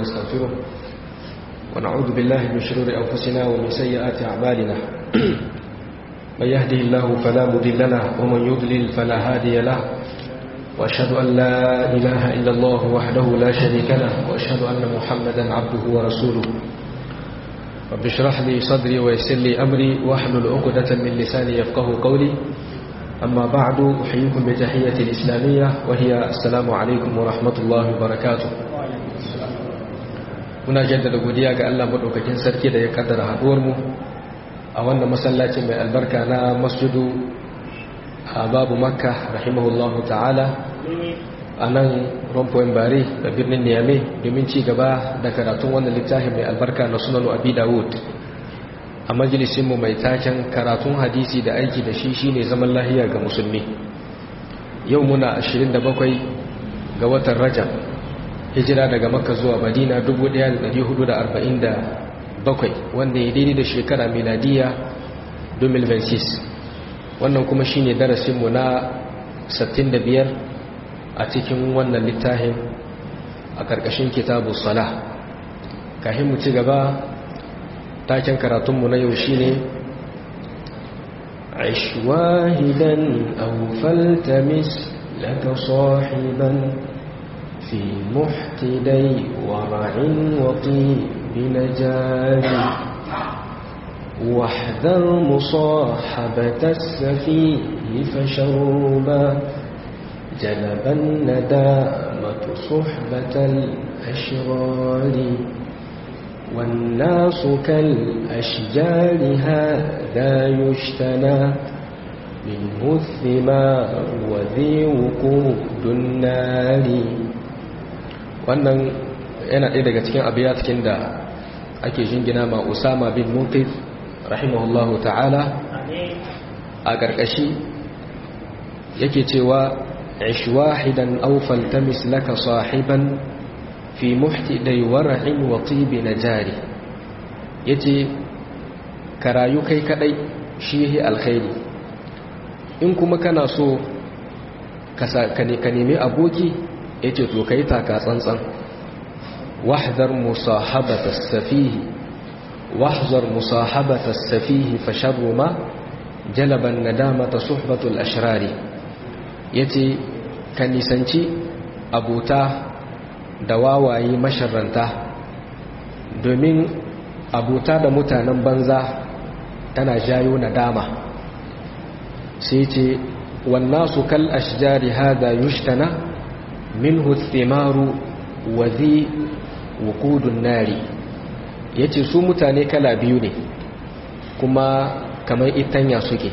ونستغفره ونعوذ بالله من شرور أنفسنا ومن سيئات أعمالنا من يهده الله فلا مضل له ومن يضلل فلا هادي له وأشهد أن لا إله إلا الله وحده لا شريك له وأشهد أن محمدا عبده ورسوله رب اشرح لي صدري ويسر لي أمري واحلل عقدة من لساني يفقه قولي أما بعد أحييكم بتحية الإسلامية وهي السلام عليكم ورحمة الله وبركاته muna jaddada godiya ga Allah madaukakin sarki da ya kaddara haduwar mu a wannan masallacin mai albarka na masjidu a babu makka rahimahullahu ta'ala a nan rompoin bare da birnin niyame domin ci gaba da karatun wannan littafin mai albarka na sunanu abi dawud a majalisinmu mai taken karatun hadisi da aiki da shi shine zaman lahiya ga musulmi yau muna 27 ga watan rajab hijira daga makka zuwa madina 1447 wanda ya daidai da shekara miladiya 2026 wannan kuma shine darasinmu na 65 a cikin wannan littafin a ƙarƙashin kitabu salah kahin mu ci gaba taken karatunmu na yau shine عش واهدا أو فالتمس لك صاحبا في محتدي ورع وطيب نجار واحذر مصاحبة السفيه فشربا جلب الندامة صحبة الأشرار والناس كالأشجار هذا يجتنى منه الثمار وذي وقود النار wannan yana ɗaya daga cikin abiyatkin da ake jingina ma usama bin munqidh rahimahullahu ta'ala a ƙarƙashi yake cewa ish wahidan aw faltamis laka sahiban fi muhtidai wara'in wa tibi najari yace ka rayu kai kadai shi yahi alkhairi in kuma kana so ka nemi aboki yace to kai taka tsantsan wahdar musahabata safihi wahzar musahabata safihi fa sharru ma jalaban nadamata suhbatul ashrari yace ka nisanci abota da wawaye masharranta domin abota da mutanen banza tana jayo nadama sai ce wannasu kal ashjari hada yushtana minhu thimaru wa zi wuqudun nari yace su mutane kala biyu ne kuma kamar itanya suke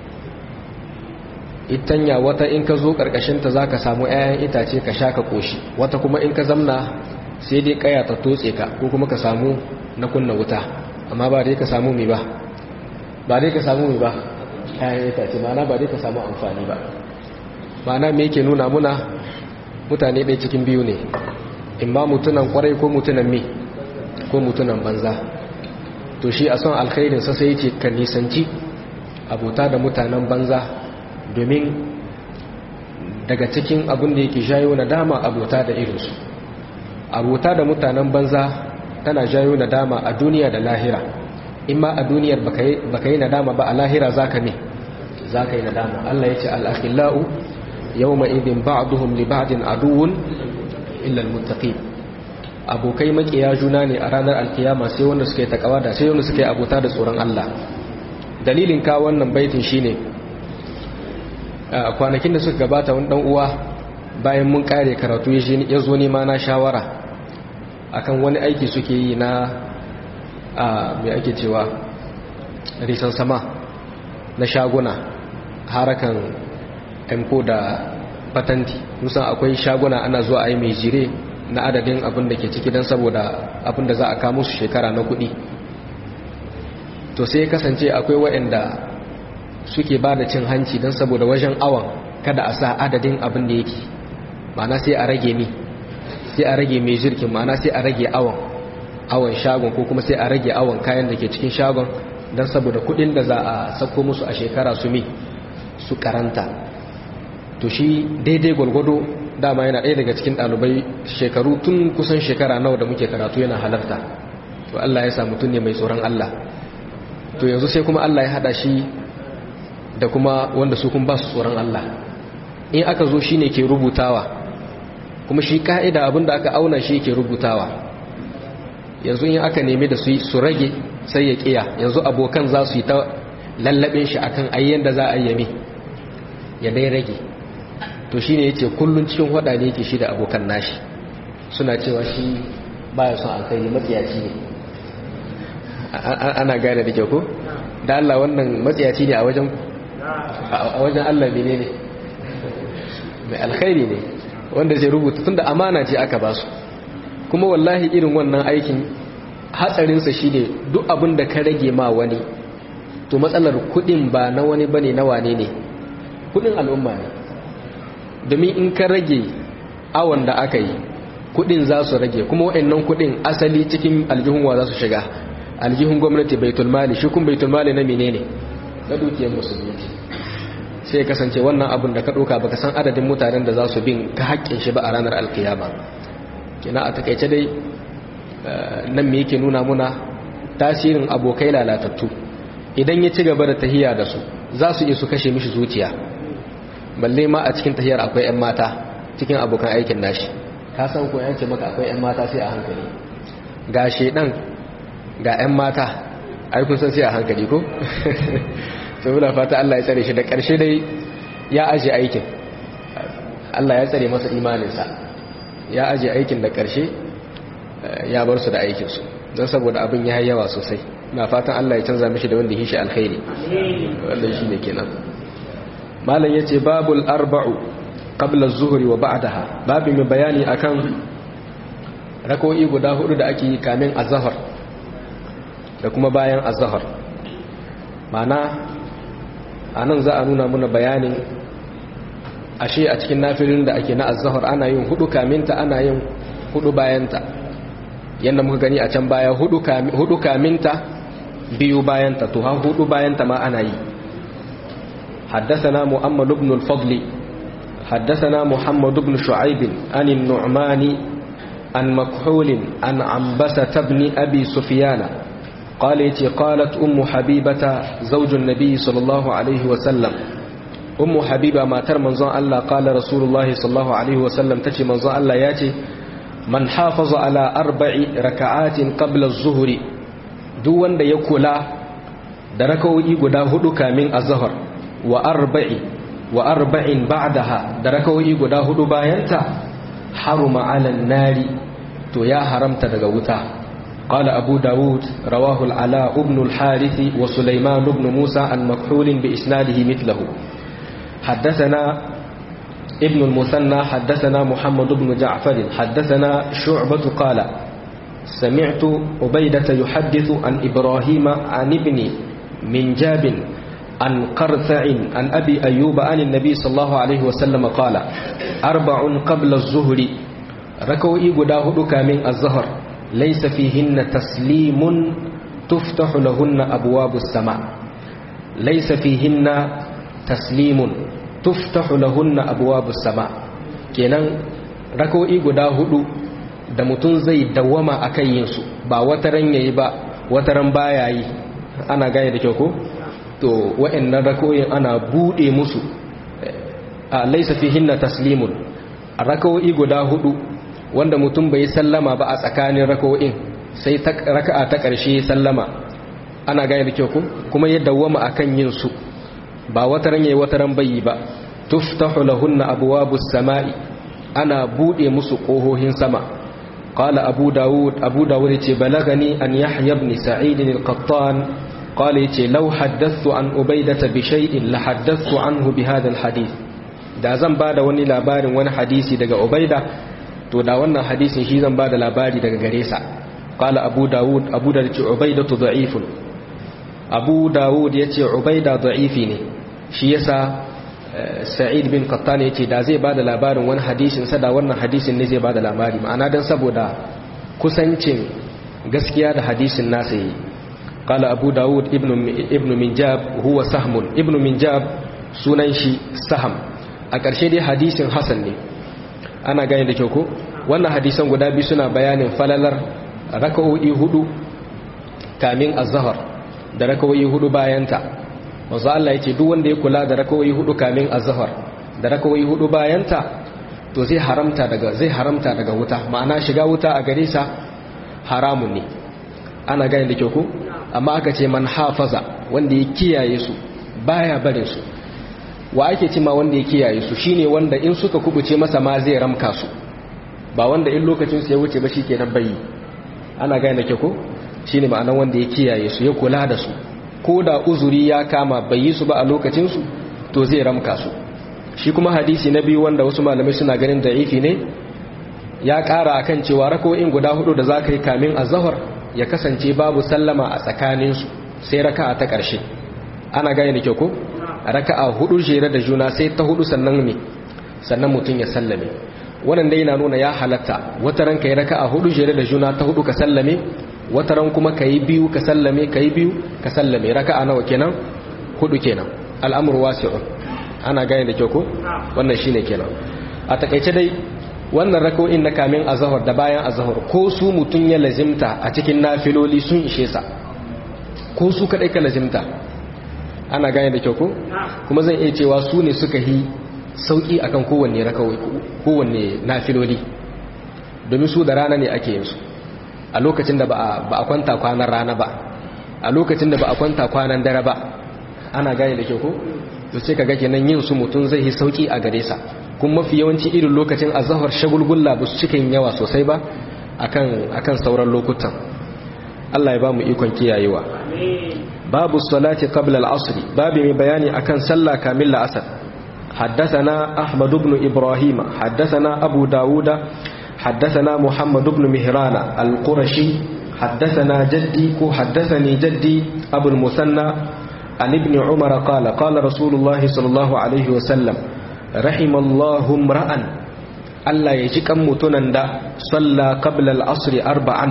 itanya wata in ka zo karkashinta za ka samu 'ya'yan itace ka sha ka koshi wata kuma in ka zamna sai dai kaya ta totse ka ko kuma ka samu na kunna wuta amma ba dai ka samu mi ba ba dai ka samu mi ba 'ya'yan itace ma'ana ba dai ka samu amfani ba ma'ana me yake nuna muna mutane ɗaya cikin biyu ne in ba mutunan kwarai ko mutunan mi ko mutunan banza to shi a son alkhairinsa sai ce ka nisanci abota da mutanen banza domin daga cikin abin da yake jayo na dama abota da irinsu abota da mutanen banza tana jayo na dama a duniya da lahira in ma a duniyar baka yi nadama ba a lahira za ka ne za ka yi nadama Allah ya ce al'akhila'u yau ma'idin ba'aduhun li ba'adin aduwun illal mutaƙi abokai makiya juna ne a ranar alkiyama sai wanda suka yi takawa da sai wanda suka yi abota da tsoron Allah dalilin ka wannan baitin shine kwanakin da suka gabata wani uwa bayan mun kare karatu ya zo nema na shawara akan wani aiki suke yi na mai ake cewa risan sama na shaguna harakan emko da patanti musan akwai shaguna ana zuwa a yi mai jire na adadin abin da ke ciki don saboda abin da za a kamo su shekara na kudi to sai kasance akwai waɗanda suke ba da cin hanci don saboda wajen awon kada a sa adadin abin da yake ma'ana sai a rage ni sai a rage mai jirkin ma'ana sai a rage awon awon shagon ko kuma sai a rage awon kayan da ke cikin shagon don saboda kudin da za a sako musu a shekara su mi su karanta to shi daidai gwargwado dama yana ɗaya daga cikin ɗalibai shekaru tun kusan shekara nawa da muke karatu yana halarta to Allah ya sa mutum ne mai tsoron Allah to yanzu sai kuma Allah ya haɗa shi da kuma wanda su kun ba su tsoron Allah in aka zo shi ne ke rubutawa kuma shi ka'ida abinda aka auna shi ke rubutawa yanzu in aka nemi da su rage sai ya kiya yanzu abokan za su yi ta lallabin shi akan ayyan da za a yami ya dai rage to shi ne ya ce kullum cikin hada ne yake shi da abokan nashi suna cewa shi baya son alkhairi matsiyaci ne ana gane da kyau ko da Allah wannan matsiyaci ne a wajen a wajen Allah ne ne mai alkhairi ne wanda zai rubuta tunda amana ce aka ba su kuma wallahi irin wannan aikin hatsarinsa shi ne duk abin da ka rage ma wani to matsalar kudin ba na wani bane na wane ne kudin al'umma ne domin in ka rage awon da aka yi kudin za su rage kuma wa'annan kudin asali cikin aljihunwa za su shiga aljihun gwamnati baitul mali shi kun baitul mali na menene na dukiyar musulmi sai ya kasance wannan abin da ka ɗauka baka san adadin mutanen da za su bin ka haƙƙin shi ba a ranar alkiyama kina a takaice dai nan me yake nuna muna tasirin abokai lalatattu idan ya ci gaba da tahiya da su za su iya su kashe mishi zuciya balle ma a cikin tahiyar akwai 'yan mata cikin abokan aikin nashi ka san ko yance maka akwai 'yan mata sai a hankali ga shedan ga 'yan mata ai kun san sai a hankali ko to muna fata Allah ya tsare shi da ƙarshe dai ya aje aikin Allah ya tsare masa imaninsa ya aje aikin da ƙarshe ya bar su da aikinsu don saboda abin ya yawa sosai na fatan Allah ya canza mishi da wanda yi shi alkhairi wannan shi ne kenan malam ya ce babul arba'u qabla zuhri wa ba'daha babu mai bayani akan rako'i guda hudu da ake yi kamin azhar da kuma bayan azhar mana anan za a nuna muna bayanin ashe a cikin nafilin da ake na azhar ana yin hudu kaminta ana yin hudu bayanta yadda muka gani a can baya hudu kaminta biyu bayanta to har hudu bayanta ma ana yi حدثنا محمد بن الفضل حدثنا محمد بن شعيب عن النعمان عن مكحول عن عنبسة بن أبي سفيان قالت قالت أم حبيبة زوج النبي صلى الله عليه وسلم أم حبيبة ما تر منظر الله قال رسول الله صلى الله عليه وسلم تجي منظر الله ياتي من حافظ على أربع ركعات قبل الظهر دون دا يكولا da rakawoyi guda hudu kamin azhar wa arba'i wa arba'in ba'daha da rakawoyi guda hudu bayanta haruma 'alan nari to ya haramta daga wuta قال أبو داود رواه العلاء بن الحارث وسليمان بن موسى عن مكحول بإسناده مثله حدثنا ابن المثنى حدثنا محمد بن جعفر حدثنا شعبة قال سمعت عبيدة يحدث عن إبراهيم عن ابن منجاب عن قرثع عن أبي أيوب عن النبي صلى الله عليه وسلم قال أربع قبل الظهر ركوئي قداهدك من الظهر ليس فيهن تسليم تفتح لهن أبواب السماء ليس فيهن تسليم تفتح لهن أبواب السماء kenan rako'i guda hudu da mutum zai dawama a kan yinsu ba wataran yayi ba wataran baya yi ana gane da kyau ko to wa'annan rako'in ana bude musu a laisa fihinna taslimun rako'i guda hudu wanda mutum bai sallama ba a tsakanin raka'o'in sai raka'a ta ƙarshe sallama ana gane da kyau ku kuma ya dawwama akan yin su ba wata ran yayi wata ran bayi ba tuftahu lahunna abwabus samai ana bude musu kohohin sama qala abu daud abu daud yace balagani an yahya ibn sa'id al-qattan qala yace law haddathtu an ubaydah bi shay'in la haddathtu anhu bi hadha al-hadith da zan bada wani labarin wani hadisi daga ubayda to da wannan hadisin shi zan ba da labari daga gare sa qala abu dawud abu da ce ubaida da'ifun abu dawud yace ubaida da'ifi ne shi yasa sa'id bin qattan yace da zai ba da labarin wani hadisin sa da wannan hadisin ne zai ba da labari ma'ana dan saboda kusancin gaskiya da hadisin nasa yi qala abu dawud ibn ibn minjab huwa sahmun ibn minjab sunan shi saham a ƙarshe dai hadisin hasan ne ana gane da kyau ko wannan hadisan guda biyu suna bayanin falalar raka'o'i hudu kamin azhar da raka'o'i hudu bayanta manzo Allah yace duk wanda ya kula da raka'o'i hudu kamin azhar da raka'o'i hudu bayanta to zai haramta daga zai haramta daga wuta ma'ana shiga wuta a gare sa haramun ne ana gane da kyau ko amma aka ce man hafaza wanda ya kiyaye su baya barin su wa ake cima wanda ya kiyaye su shine wanda in suka kubuce masa ma zai ramka su ba wanda in lokacin su ya wuce ba shikenan bayi ana gane da kyau ko shine ma'anar wanda ya kiyaye su ya kula da su ko da uzuri ya kama bai yi su ba a lokacin su to zai ramka su shi kuma hadisi na biyu wanda wasu malamai suna ganin da'ifi ne ya ƙara akan cewa rako'in guda hudu da za ka yi kamin azahar ya kasance babu sallama a tsakaninsu sai raka'a ta ƙarshe ana gane da kyau ko raka'a hudu jere da juna sai ta hudu sannan ne sannan mutum ya sallame wannan dai yana nuna ya halatta wata ran kai raka'a hudu jere da juna ta hudu ka sallame wata ran kuma kai biyu ka sallame kai biyu ka sallame raka'a nawa kenan hudu kenan al'amru wasi'un ana gane da kyau ko wannan shine kenan a takaice dai wannan rako'in na kamin azahar da bayan azahar ko su mutum ya lazimta a cikin nafiloli sun ishe sa ko su kadai ka lazimta ana gane da kyau ko kuma zan iya cewa su ne suka yi sauki akan kowanne rakawai kowanne nafiloli domin su da rana ne ake yin su a lokacin da ba a kwanta kwanan rana ba a lokacin da ba a kwanta kwanan dare ba ana gane da kyau ko to sai kaga kenan yin su mutum zai yi sauki a gare sa kuma mafi yawanci irin lokacin azahar shagulgulla ba su cikin yawa sosai ba akan akan sauran lokutan Allah ya ba mu ikon kiyayewa babu salati qabla al-asr babu mai bayani akan sallah kamil la'asar حدثنا أحمد بن إبراهيم حدثنا أبو داود حدثنا محمد بن مهران القرشي حدثنا جدي حدثني جدي أبو المثنى عن ابن عمر قال قال رسول الله صلى الله عليه وسلم رحم الله امرأ Allah ya ji kan mutunan da salla qabla al-asr arba'an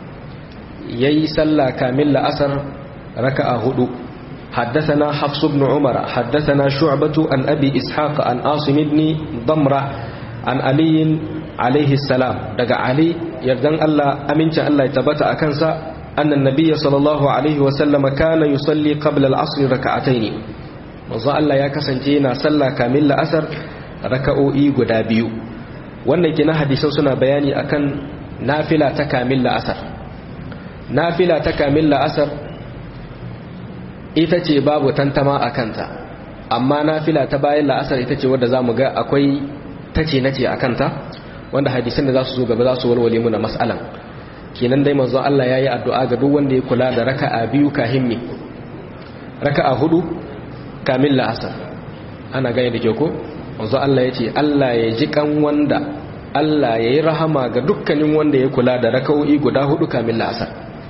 yayi salla kamil la'asar raka'a hudu haddathana hafs ibn umar haddathana shu'batu an abi ishaq an asim ibn damra an ali alayhi salam daga ali yardan Allah amincin Allah ya tabbata akan sa annan nabiyyi sallallahu alaihi wa sallam kana yusalli qabla al-asr raka'atayn manzo Allah ya kasance yana salla kamil la'asar raka'o'i guda biyu wannan kina hadisan suna bayani akan nafila ta kamil la'asar nafila ta kamil la'asar ita ce babu tantama a kanta amma nafila ta bayan la'asar ita ce wadda za mu ga akwai tace nace a kanta wanda hadisan da za su zo gaba za su walwale mu na mas'alan kenan dai manzon Allah ya yi addu'a ga duk wanda ya kula da raka'a biyu kahin me raka'a hudu kamil la'asar ana gane da kyau ko manzo Allah ya ce Allah ya ji kan wanda Allah ya yi rahama ga dukkanin wanda ya kula da raka'o'i guda hudu kamin la'asar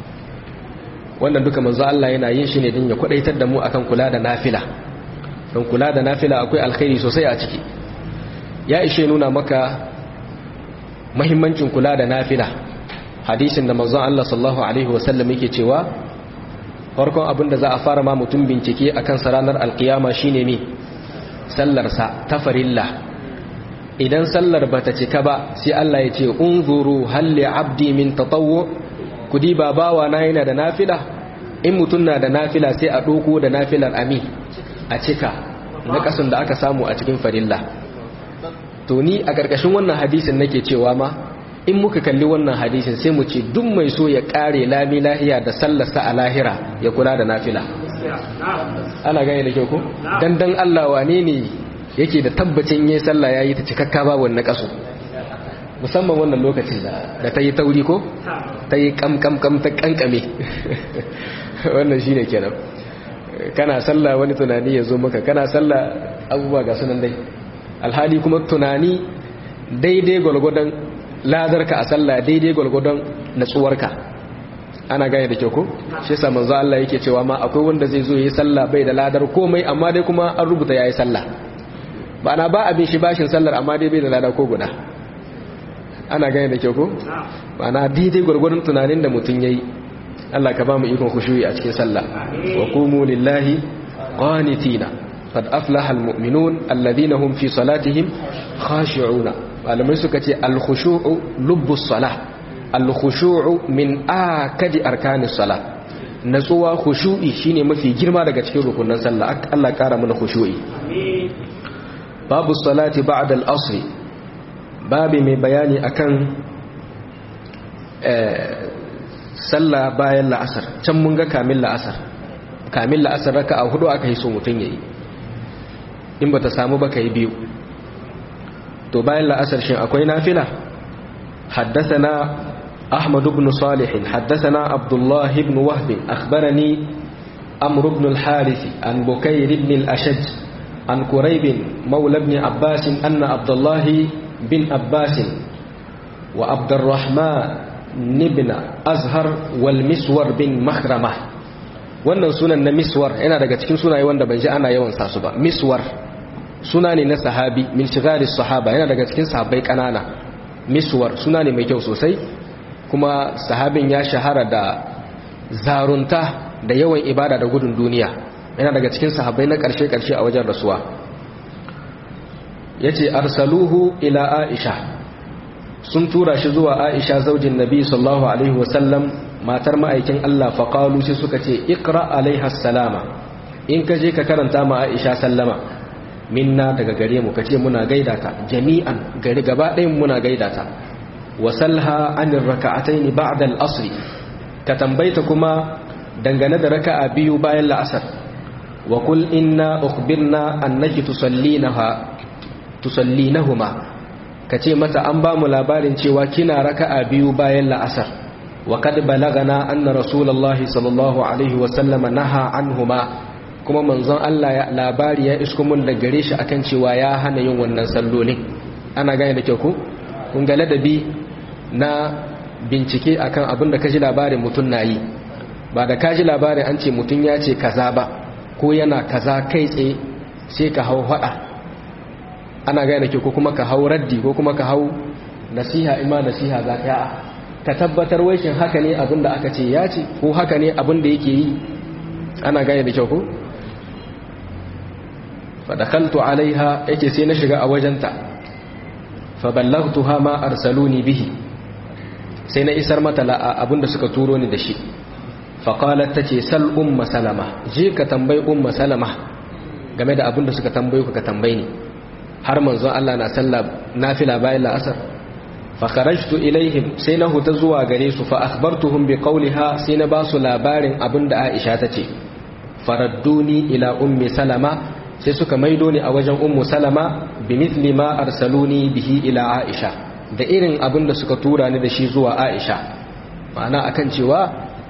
wannan duka manzo Allah yana yin shi ne don ya kwadaitar da mu akan kula da nafila don kula da nafila akwai alkhairi sosai a ciki ya ishe nuna maka mahimmancin kula da nafila hadisin da manzon Allah sallallahu alaihi wasallam yake cewa farkon abin da za a fara ma mutum bincike akan sa ranar alkiyama shine me sallarsa ta farilla idan sallar ba ta cika ba sai Allah ya ce unzuru halli abdi min tatawwu kudi ba bawa na yana da nafila in mutum na da nafila sai a doko da nafilar ami a cika na kasan da aka samu a cikin farilla to ni a ƙarƙashin wannan hadisin nake cewa ma in muka kalli wannan hadisin sai mu ce duk mai so ya ƙare lami lahiya da sallarsa a lahira ya kula da nafila ana gane da kyau ko dan dan Allah wane ne yake da tabbacin yayin sallah yayi ta cikakka babu wannan kaso musamman wannan lokacin da ta yi tauri ko ta yi kam kam kam ta kankame wannan shine kenan kana sallah wani tunani ya zo maka kana sallah abubuwa ga sunan dai alhali kuma tunani daidai gwalgwadon ladarka a sallah daidai gwalgwadon natsuwarka ana gane da kyau ko shi yasa manzo Allah yake cewa ma akwai wanda zai zo yayi sallah bai da ladar komai amma dai kuma an rubuta yayi sallah ba na ba abin shi bashin sallar amma dai bai da lada ko guda ana gane da kyau ko ba na daidai gwargwadon tunanin da mutum yayi Allah ka ba mu ikon khushu'i a cikin sallah wa qumu lillahi qanitina qad aflaha almu'minun alladhina hum fi salatihim khashi'una malamai suka ce al-khushu'u lubbus salah al-khushu'u min akadi arkanis salah natsuwa khushu'i shine mafi girma daga cikin rukunin sallah Allah kara mana khushu'i babu salati ba'da al-asr babi mai bayani akan sallah bayan la'asar can mun ga kamin la'asar kamin la'asar raka'a hudu aka yi so mutun yayi in bata samu ba kai biyu to bayan la'asar shin akwai nafila حدثنا أحمد بن صالح حدثنا عبد الله بن وهب أخبرني أمر بن الحارث عن بكير بن الأشج عن كريب مولى بن عباس أن عبد الله بن عباس وعبد الرحمن بن أزهر والمسور بن مخرمة wannan sunan na miswar yana daga cikin sunaye wanda ban ji ana yawan sa su ba miswar suna ne na sahabi min shigaris sahaba yana daga cikin sahabbai kanana miswar suna ne mai kyau sosai kuma sahabin ya shahara da zarunta da yawan ibada da gudun duniya yana daga cikin sahabbai na ƙarshe-ƙarshe a wajen rasuwa ya ce arsaluhu ila aisha sun tura shi zuwa aisha zaujin nabi sallallahu alaihi wasallam matar ma'aikin allah faƙalu sai suka ce ikra alaiha salama in ka je ka karanta ma aisha sallama minna daga gare mu ka ce muna gaida ta jami'an gari gaba ɗayan muna gaida ta wasalha anir raka'ataini ba'da al-asr ka tambaita kuma dangane da raka'a biyu bayan la'asar wa qul inna ukhbirna annaki tusallinaha tusallinahuma kace mata an ba mu labarin cewa kina raka'a biyu bayan la'asar wa qad balagana anna rasulullahi sallallahu alaihi wa sallam naha anhuma kuma manzon Allah ya labari ya isko mun da gare shi akan cewa ya hana yin wannan sallolin ana gane da kyau ko kun ga ladabi na bincike akan abin da kaji labarin mutum na yi ba da kaji labarin an ce mutum ya ce kaza ba ko yana kaza kai tsaye sai ka hau hada ana gane ke ko kuma ka hau raddi ko kuma ka hau nasiha ima nasiha za ka ka tabbatar waishin haka ne abin da aka ce ya ce ko haka ne abin da yake yi ana gane da kyau ko fadakaltu alaiha yake sai na shiga a wajenta fa ballagtuha ma arsaluni bihi sai na isar mata abinda suka turo ni da shi faƙalar ta ce sal umma salama je ka tambayi umma salama game da abinda suka tambayi ka tambayi ni har manzon Allah na sallah nafila bayan la'asar fakharajtu ilaihim sai na huta zuwa gare su fa akhbartuhum bi qawliha sai na ba su labarin abinda Aisha ta ce faradduni ila ummi salama sai suka maido ni a wajen ummu salama bi mithli ma arsaluni bihi ila Aisha da irin abin da suka tura ni da shi zuwa aisha ma'ana akan cewa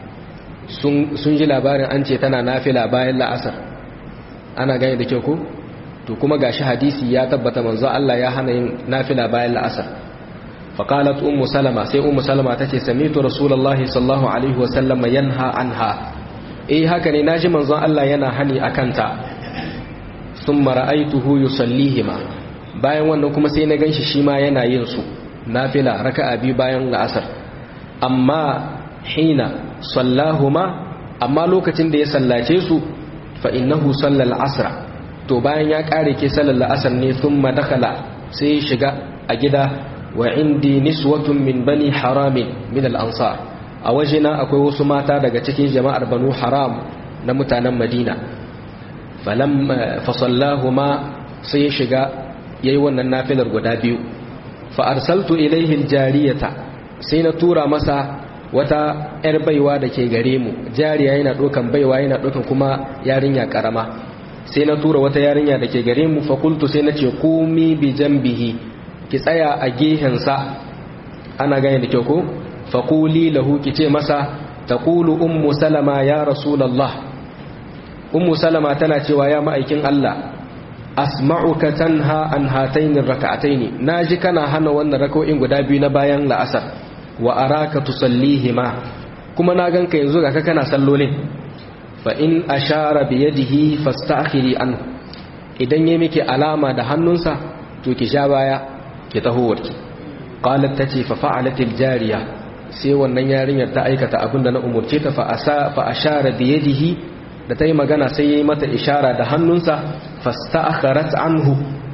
sun ji labarin an ce tana nafila bayan la'asar ana gani da kyau ko to kuma gashi hadisi ya tabbata manzo Allah ya hana yin nafila bayan la'asar faqalat ummu salama sai ummu salama tace samitu rasulullahi sallallahu alaihi wasallam yanha anha eh haka ne naji manzo Allah yana hani akan ta thumma ra'aytuhu yusallihima bayan wannan kuma sai na ganshi shi ma yana yin su nafila raka'a biyu bayan la'asar amma hina sallahuma amma lokacin da ya sallace su fa innahu sallal asra to bayan ya kare ke sallar la'asar ne thumma dakala sai ya shiga a gida wa indi niswatun min bani haramin min al-ansar a wajena akwai wasu mata daga cikin jama'ar banu haram na mutanen madina falam fa sallahuma sai ya shiga yayi wannan nafilar guda biyu fa'arsaltu ilaihin jariyata sai na tura masa wata ‘yar baiwa da ke gare mu jariya yana ɗaukan baiwa yana ɗaukan kuma yarinya ƙarama sai na tura wata yarinya da ke gare mu fakultu sai na ce komi bi bihi ki tsaya a gehensa ana gane da kyau ko fakuli lahu ki ce masa ta kulu ummu salama ya rasulallah ummu salama tana cewa ya ma'aikin Allah asma'uka tanha an hatainin raka'ataini naji kana hana wannan raka'o'in guda biyu na bayan la'asar wa araka tusallihima kuma na ganka yanzu ga kana sallolin fa in ashara bi yadihi fasta'khiri anhu idan yayi miki alama da hannunsa to ki sha baya ki taho warki qalat tace fa fa'alat jariya sai wannan yarinyar ta aikata abinda na umurce ta fa asa fa ashara bi yadihi da ta yi magana sai ya yi mata ishara da hannunsa fasta'akharat anhu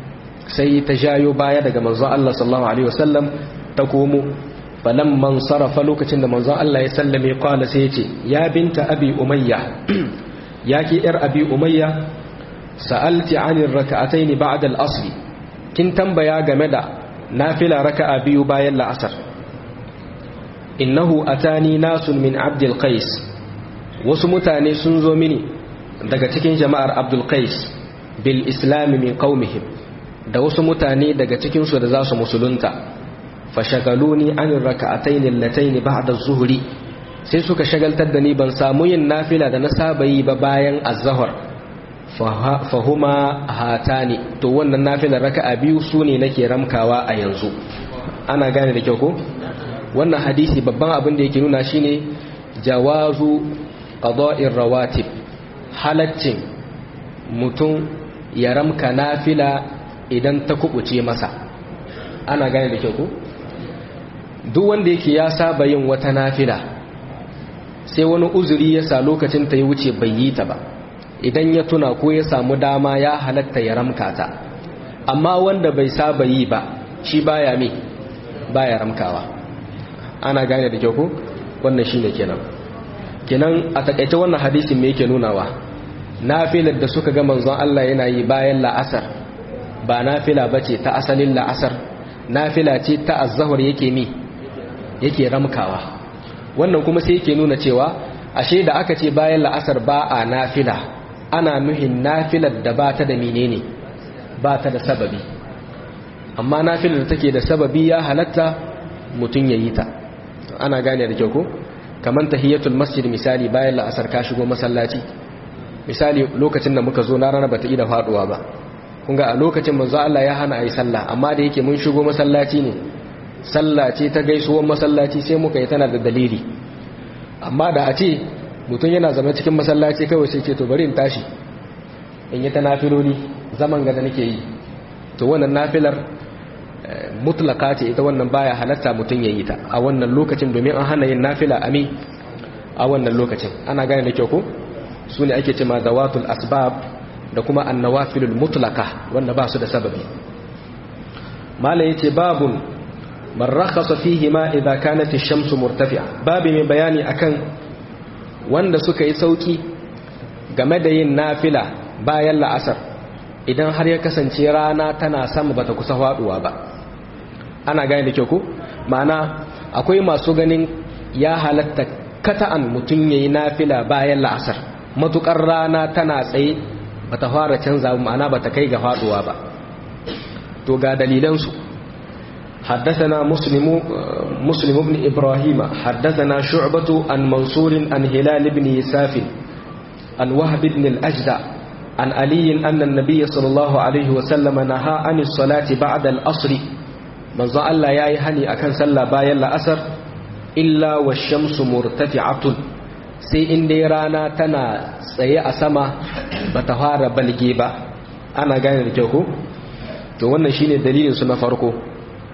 sai ta jayo baya daga manzon Allah sallallahu alaihi wasallam ta komo falamman sarafa lokacin da manzon Allah ya sallame qala sai yace ya binta abi umayya yaki yar abi umayya sa'alti 'anil rak'atayn ba'da al-asr kin tambaya game da nafila raka'a biyu bayan la'asar innahu atani nasun min abdul qais wasu mutane sun zo mini daga cikin jama'ar abdul qais bil islam min qaumihim da wasu mutane daga cikin su da za su musulunta fashagaluni an raka'atayn allatayn ba'da az-zuhri sai suka shagaltar da ni ban samu yin nafila da na saba yi ba bayan az-zuhr fahuma hatani to wannan nafilar raka'a biyu sune nake ramkawa a yanzu ana gane da kyau ko wannan hadisi babban abin da yake nuna shine jawazu qada'ir rawatib halaccin mutum ya ramka nafila idan ta kubuce masa ana gane da kyau ko duk wanda yake ya saba yin wata nafila sai wani uzuri ya sa lokacin ta ya wuce bai yi ta ba idan ya tuna ko ya samu dama ya halatta ya ramka ta amma wanda bai saba yi ba shi baya me baya ramkawa ana gane da kyau ko wannan shine kenan kenan a takaice wannan hadisin me yake nunawa nafilar da suka ga manzon Allah yana yi bayan la'asar ba nafila bace ta asalin la'asar nafila ce ta az-zuhr yake mi yake ramkawa wannan kuma sai yake nuna cewa ashe da aka ce bayan la'asar ba a nafila ana nuhin nafilar da ba ta da menene ba ta da sababi amma nafilar da take da sababi ya halatta mutum ya yi ta ana gane da kyau ko kamar tahiyatul masjid misali bayan la'asar ka shigo masallaci misali lokacin da muka zo na rana bata ida faduwa ba kun ga a lokacin manzo Allah ya hana ayi sallah amma da yake mun shigo masallaci ne sallah ce ta gaisuwar masallaci sai muka yi tana da dalili amma da a ce mutum yana zama cikin masallaci kawai sai ce to bari in tashi in yi ta nafiloli zaman ga da nake yi to wannan nafilar mutlaka ce ita wannan baya halatta mutum ya yi ta a wannan lokacin domin an hana yin nafila ami a wannan lokacin ana gane da kyau ko su ne ake ce ma zawatul asbab da kuma annawafilul mutlaka wanda ba su da sababi mala yace babun man rakhasa fihi ma idza kanat ash-shamsu murtafi'a babu mai bayani akan wanda suka yi sauki game da yin nafila bayan la'asar idan har ya kasance rana tana sama bata kusa faduwa ba ana gane da kyau ko ma'ana akwai masu ganin ya halatta kata'an mutum yayi nafila bayan la'asar matukar rana tana tsaye bata fara canza ma'ana bata kai ga faduwa ba to ga dalilan su حدثنا مسلم مسلم بن إبراهيم حدثنا شعبة عن منصور عن هلال بن يساف عن وهب بن الأجدع عن علي أن النبي صلى الله عليه وسلم نهى عن الصلاة بعد الأصر من ظل الله ياي هني أكن سلا بايا الأسر إلا والشمس مرتفعة sai in dai rana tana tsaye a sama ba ta fara balge ba ana gane da kyau ko to wannan shine dalilin su na farko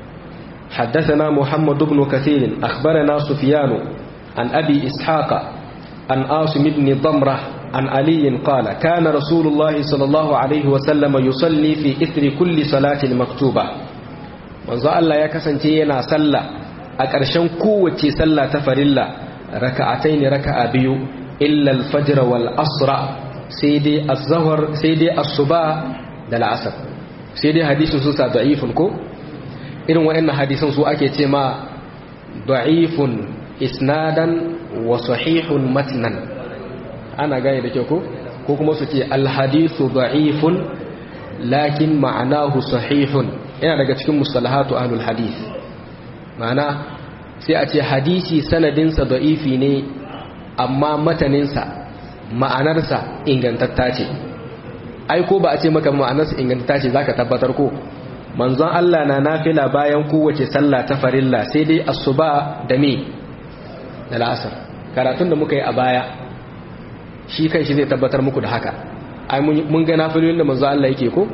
حدثنا محمد بن كثير أخبرنا سفيان عن أبي إسحاق عن آسم بن ضمرة عن علي قال كان رسول الله صلى الله عليه وسلم يصلي في إثر كل صلاة مكتوبة manzo Allah ya kasance yana sallah a ƙarshen kowace sallah ta farilla raka'atai ne raka'a biyu illa al-fajr wal asra sai dai az-zuhr sai dai as-suba da al-asr sai dai hadisin su sa da'ifun ko irin waɗannan hadisan su ake ce ma da'ifun isnadan wa sahihun matnan ana gane da kyau ko ko kuma su ce al-hadithu da'ifun lakin ma'anahu sahihun yana daga cikin mustalahatu ahlul hadith ma'ana sai a ce hadisi sanadinsa da'ifi ne amma mataninsa ma'anarsa ingantatta ce ai ko ba a ce maka ma'anarsa ingantatta ce zaka tabbatar ko manzon Allah na nafila bayan kowace sallah ta farilla sai dai asuba da me da la'asar karatun da muka yi a baya shi kan shi zai tabbatar muku da haka ai mun ga nafilolin da manzon Allah yake ko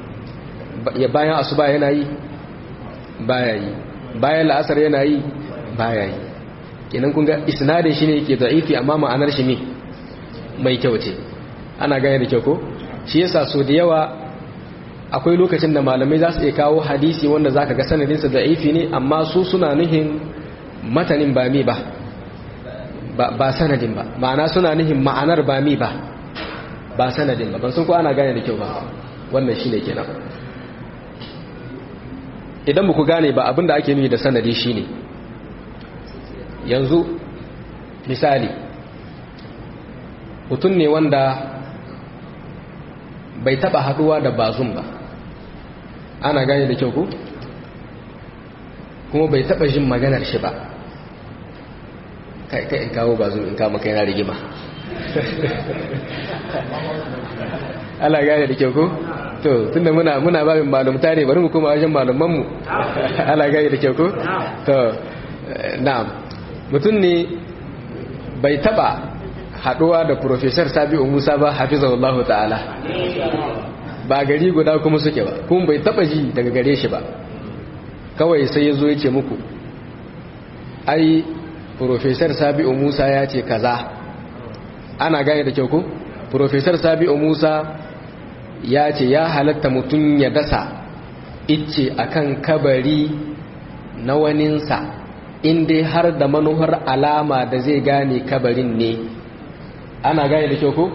ya bayan asuba yana yi baya yi bayan la'asar yana yi baya yi kenan kun ga isnadin shi ne yake da'ifi amma ma'anar shi ne mai kyau ce ana gane da kyau ko shi yasa so da yawa akwai lokacin da malamai za su iya kawo hadisi wanda za ka ga sanadinsa da'ifi ne amma su suna nuhin matanin ba mi ba ba sanadin ba ma'ana suna nuhin ma'anar ba mi ba ba sanadin ba ban sun ko ana gane da kyau ba wannan shi ne kenan idan ku gane ba abinda ake nuhi da sanadi shi ne yanzu misali mutum ne wanda bai taba haduwa da bazum ba ana gane da kyau ku kuma bai taba jin maganar shi ba kai kai in kawo bazum in kama kai na rigima ana gane da kyau ku to tunda muna muna babin malumta ne bari mu kuma wajen malaman mu ana gane da kyau ku to na'am mutum ne bai taba haduwa da professor Sabi'u Musa ba hafizahullahu ta'ala ba gari guda kuma suke ba kuma bai taba ji daga gare shi ba kawai sai yazo yace muku ai professor Sabi'u Musa ya ce kaza ana gane da kyau ko professor Sabi'u Musa ya ce ya halatta mutum ya dasa icce akan kabari na waninsa in dai har da manuhar alama da zai gane kabarin ne ana gane da kyau ko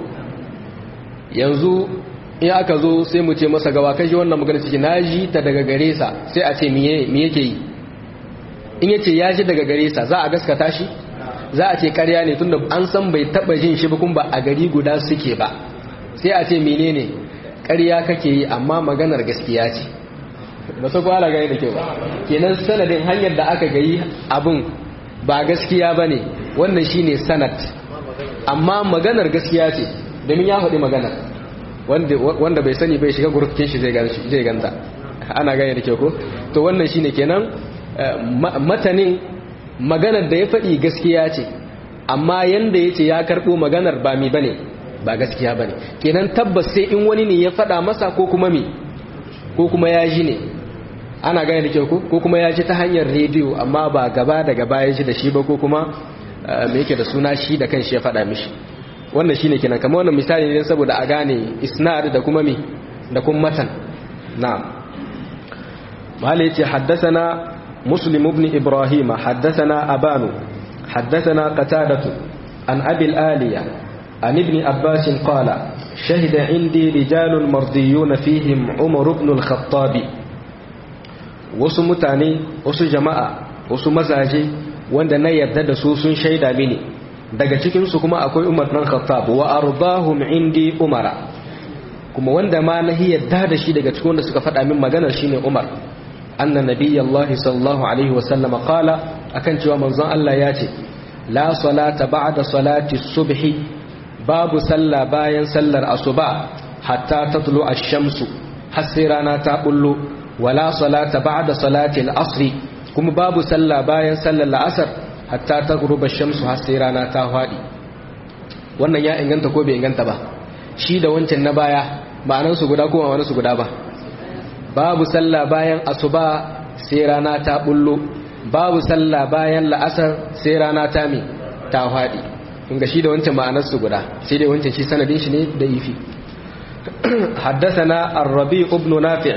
yanzu in aka zo sai mu ce masa gawa kashi wannan magana ciki na ji ta daga gare sa sai a ce me yake yi in yace ya ji daga gare sa za a gaskata shi za a ce karya ne tunda an san bai taba jin shi ba kuma ba a gari guda suke ba sai a ce menene karya kake yi amma maganar gaskiya ce ba su kwala gani da kyau ba kenan sanadin hanyar da aka gayi abin ba gaskiya ba ne wannan shine sanad amma maganar gaskiya ce domin ya faɗi maganar wanda bai sani bai shiga gurfin shi zai ganta ana gane da kyau ko to wannan shine kenan matanin maganar da ya faɗi gaskiya ce amma yanda ya ce ya karɓo maganar ba mi bane ba gaskiya bane kenan tabbas sai in wani ne ya faɗa masa ko kuma mi ko kuma ya ji ne ana gane da kyau ko kuma ya ji ta hanyar rediyo amma ba gaba da gaba ya ji da shi ba ko kuma me yake da suna shi da kanshi ya faɗa mishi wannan shine kenan kamar wannan misali ne saboda a gane isnad da kuma mi da kuma matan na'am mala yace haddathana muslim ibn ibrahim haddathana abanu haddathana qatadatu an abi al-aliya an ibn abbas qala shahida indi rijalun mardiyun fihim umar ibn al-khattab wasu mutane wasu jama'a wasu mazaje wanda na yarda da su sun shaida mini daga cikinsu kuma akwai umar ɗan khattab wa ardahum indi umara kuma wanda ma na yarda da shi daga cikin wanda suka faɗa min maganar shine umar anna nabiyallahi sallallahu alaihi wa sallama qala akan cewa manzon Allah ya ce la salata ba'da salati subhi babu sallah bayan sallar asuba hatta tatlu ash-shamsu har sai rana ta bullo wala salata ba'da salati al-asri kuma babu sallah bayan sallar la'asar hatta ta guruba shamsu har sai rana ta faɗi wannan ya inganta ko bai inganta ba shi da wancan na baya ma'anansu guda ko ma'anansu guda ba babu sallah bayan asuba sai rana ta bullo babu sallah bayan la'asar sai rana ta mi ta faɗi kunga shi da wancan ma'anarsu guda sai dai wancan shi sanadin shi ne da ifi حدثنا الربيع بن نافع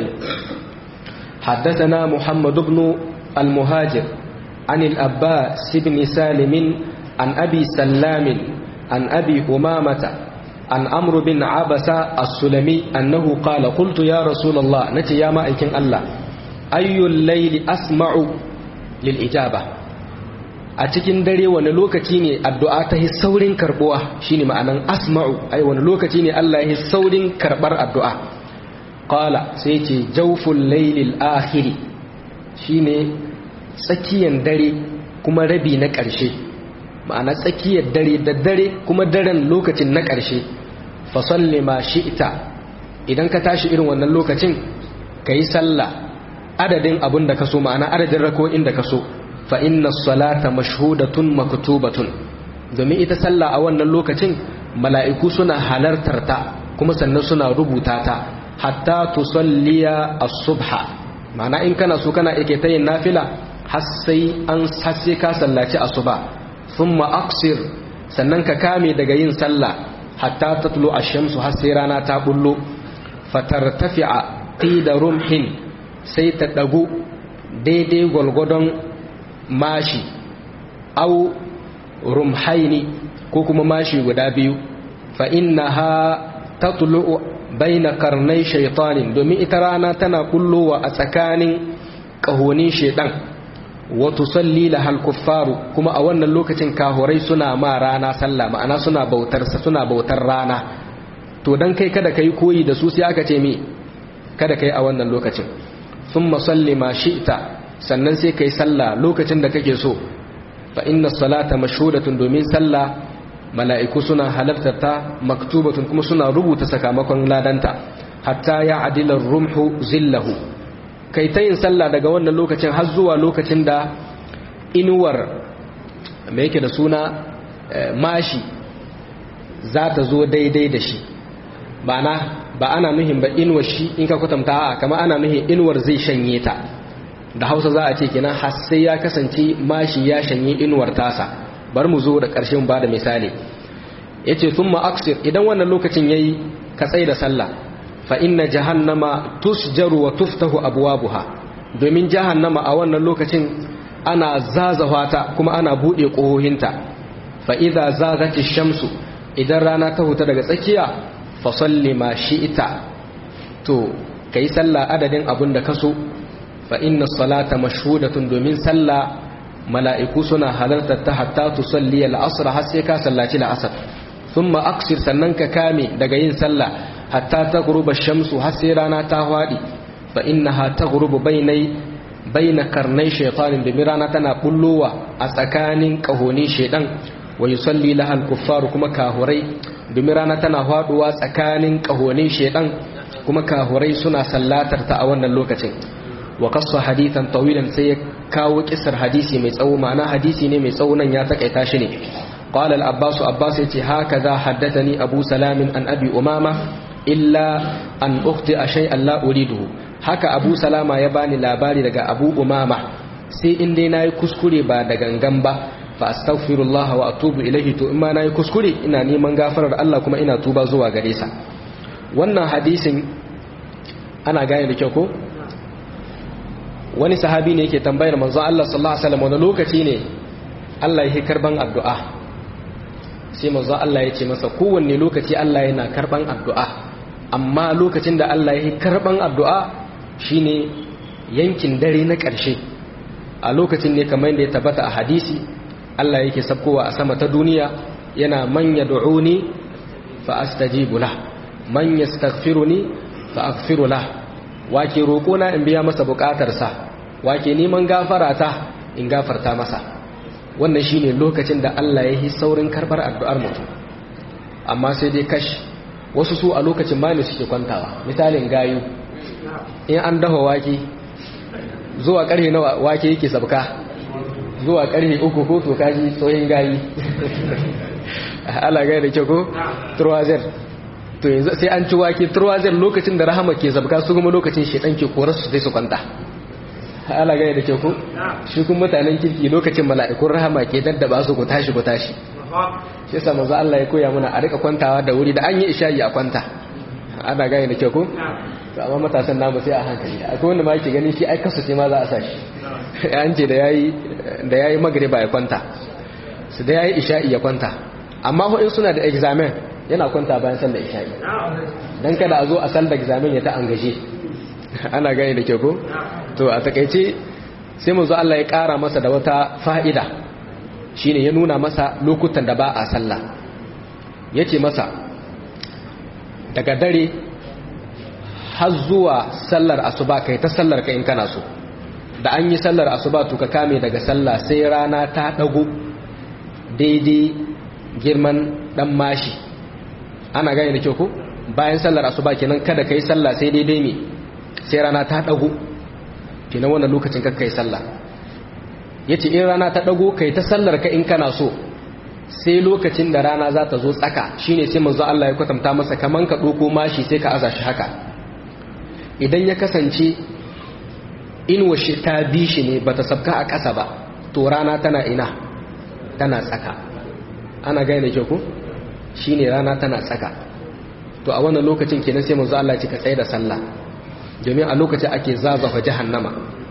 حدثنا محمد بن المهاجر عن الأباس بن سالم عن أبي سلام عن أبي أمامة عن عمرو بن عبس السلمي أنه قال قلت يا رسول الله نتي يا مائكين الله أي الليل أسمع للإجابة a cikin dare wani lokaci ne addu'a ta yi saurin karbuwa shine ma'anan asma'u ai wani lokaci ne Allah ya yi saurin karbar addu'a qala sai ce jawful laylil akhiri shine tsakiyar dare kuma rabi na ƙarshe ma'ana tsakiyar dare da dare kuma daren lokacin na ƙarshe fasalli ma ita idan ka tashi irin wannan lokacin ka yi sallah adadin abin da ka so ma'ana adadin rako'in da ka so fa inna salata mashhudatun maktubatun domin ita sallah a wannan lokacin mala'iku suna halartar ta kuma sannan suna rubuta ta hatta tusalliya as-subha ma'ana in kana so kana ike ta yin nafila har sai an hasse ka sallaci asuba thumma aqsir sannan ka kame daga yin sallah hatta tatlu ash-shamsu har sai rana ta bullo fatartafi'a qida rumhin sai ta dagu daidai gwalgwadon mashi au rumhaini ko kuma mashi guda biyu fa innaha tatlu'u baina karnai shaitanin domin ita rana tana kullowa a tsakanin ƙahonin shaidan wato salli lahal kuffaru kuma a wannan lokacin kahurai suna ma rana sallah ma'ana suna bautar suna bautar rana to dan kai kada kai koyi da su sai aka ce me kada kai a wannan lokacin thumma salli ma shi'ta sannan sai kai sallah lokacin da kake so fa inna salata mashhudatun domin sallah mala'iku suna halartar ta maktubatun kuma suna rubuta sakamakon ladanta hatta ya adilar rumhu zillahu kai ta yin sallah daga wannan lokacin har zuwa lokacin da inuwar mai yake da suna mashi za ta zo daidai da shi ba ba ana nuhin ba inuwar shi in ka kwatanta a kama ana nuhin inuwar zai shanye ta da hausa za a ce kenan har sai ya kasance mashi ya shanye inuwar tasa bar mu zo da ƙarshen ba da misali ya ce sun ma'aksir idan wannan lokacin ya yi ka tsaye da sallah fa inna jahannama tusjaru wa tuftahu abuwabuha domin jahannama a wannan lokacin ana zazawa ta kuma ana buɗe ƙohohinta fa idza zagati shamsu idan rana ta huta daga tsakiya fa salli ma shi'ita to kai sallah adadin abin da kaso fa inna salata mashhudatun domin sallah mala'iku suna halartar ta hatta tu salli al'asr har sai ka sallaci al'asr thumma aksir sannan ka kame daga yin sallah hatta ta guruba shamsu har sai rana ta hwadi fa innaha taghrubu bainai baina karnai shaytanin domin rana tana bullowa a tsakanin kahonin shaydan wa yusalli laha al-kuffar kuma kahurai domin rana tana hwaduwa tsakanin kahonin shaydan kuma kahurai suna sallatar ta a wannan lokacin wa qassa hadithan tawilan sai ya kawo kisar hadisi mai tsawo ma'ana hadisi ne mai tsawo nan ya takaita shi ne qala al-abbas abbas yace hakaza haddathani abu salam an abi umama illa an ukhti shay'an la uriduhu haka abu salama ya bani labari daga abu umama sai in dai nayi kuskure ba da gangan ba fa astaghfirullah wa atubu ilayhi to in ma nayi kuskure ina neman gafarar Allah kuma ina tuba zuwa gare sa wannan hadisin ana gane da kyau ko wani sahabi ne yake tambayar manzo Allah sallallahu alaihi wasallam wani lokaci ne Allah yake karban addu'a sai manzo Allah ya ce masa kowanne lokaci Allah yana karban addu'a amma lokacin da Allah yake karban addu'a shine yankin dare na ƙarshe a lokacin ne kamar yadda ya tabbata a hadisi Allah yake sabkowa a sama ta duniya yana man yad'uni fa astajibu lah man yastaghfiruni fa aghfiru lah wake roƙona in biya masa buƙatarsa wake neman gafara ta in gafarta masa wannan shine lokacin da Allah ya yi saurin karbar addu'ar mutum amma sai dai kash wasu su a lokacin ma ne suke kwantawa misalin gayu in an dafa wake zuwa ƙarfe na wake yake sabka zuwa ƙarfe uku ko to kaji tsohin gayi ala gaya da kyau ko turwazer to yanzu sai an ci wake turwazer lokacin da rahama ke zabka su kuma lokacin shedan ke korar su sai su kwanta ala gaya da kyau ko shi kuma mutanen kirki lokacin mala'ikun rahama ke daddaba su ku tashi ku tashi shi yasa manzo Allah ya koya mana a rika kwantawa da wuri da an yi isha'i a kwanta ana gaya da kyau ko to amma matasan namu sai a hankali akwai wanda ma yake gani shi ai kasu ce ma za a sa shi an ce da yayi da yayi magriba ya kwanta su da yayi isha'i ya kwanta amma ho in suna da examen yana kwanta bayan sallar isha'i dan kada a zo a sallar examen ya ta angaje ana gani da kyau ko to a takeice sai manzo Allah ya kara masa da wata fa'ida shine ya nuna masa lokutan da ba a sallah yace masa daga dare har zuwa sallar asuba kai ta sallar ka in kana so da an yi sallar asuba to ka kame daga sallah sai rana ta dago daidai girman dan mashi ana gane da kyau ko bayan sallar asuba kenan kada kai sallah sai daidai me sai rana ta dago kenan wannan lokacin ka kai sallah yace in rana ta dago kai ta sallar ka in kana so sai lokacin da rana za ta zo tsaka shine sai manzo Allah ya kwatanta masa kaman ka doko mashi sai ka aza shi haka idan ya kasance inuwa shi ta bi shi ne bata sabka a ƙasa ba to rana tana ina tana tsaka ana gane ke ku shine rana tana tsaka to a wannan lokacin kenan sai manzo Allah ya ce ka tsaye da sallah domin a lokacin ake zazafa jahannama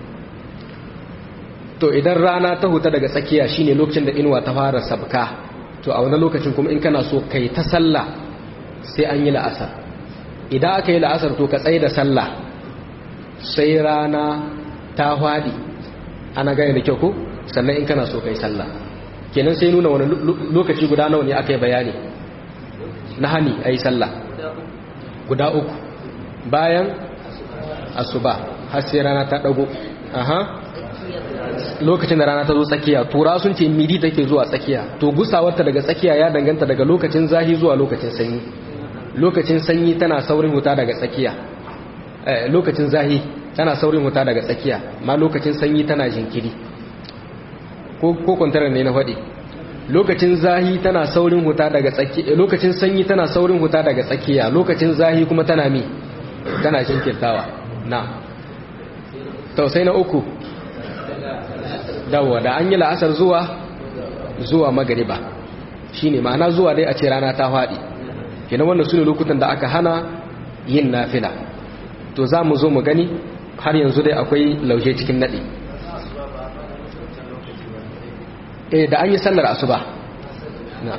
to idan rana ta huta daga tsakiya shine lokacin da inuwa ta fara sabka to a wani lokacin kuma in kana so kai ta sallah sai an yi la'asar idan aka yi la'asar to ka tsaye da sallah sai rana ta hwadi ana gane da kyau ko sannan in kana so kai sallah kenan sai nuna wani lokaci guda nawa ne aka yi bayani na hani a yi sallah guda uku bayan asuba har sai rana ta dago aha lokacin da rana ta zo tsakiya tura sun ce midi take zuwa tsakiya to gusawarta daga tsakiya ya danganta daga lokacin zahi zuwa lokacin sanyi lokacin sanyi tana saurin huta daga tsakiya lokacin zahi tana saurin huta daga tsakiya ma lokacin sanyi tana jinkiri ko kwantarar ne na faɗi lokacin zahi tana saurin huta daga tsakiya lokacin sanyi tana saurin huta daga tsakiya lokacin zahi kuma tana mi tana jinkirtawa na tausai na uku dawa da an yi la'asar zuwa zuwa magariba shine ma'ana zuwa dai a ce rana ta faɗi kenan wannan su ne lokutan da aka hana yin nafila to za mu zo mu gani har yanzu dai akwai lauje cikin naɗi eh da an yi sallar asuba na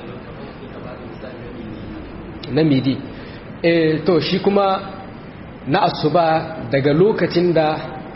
na midi eh to shi kuma na asuba daga lokacin da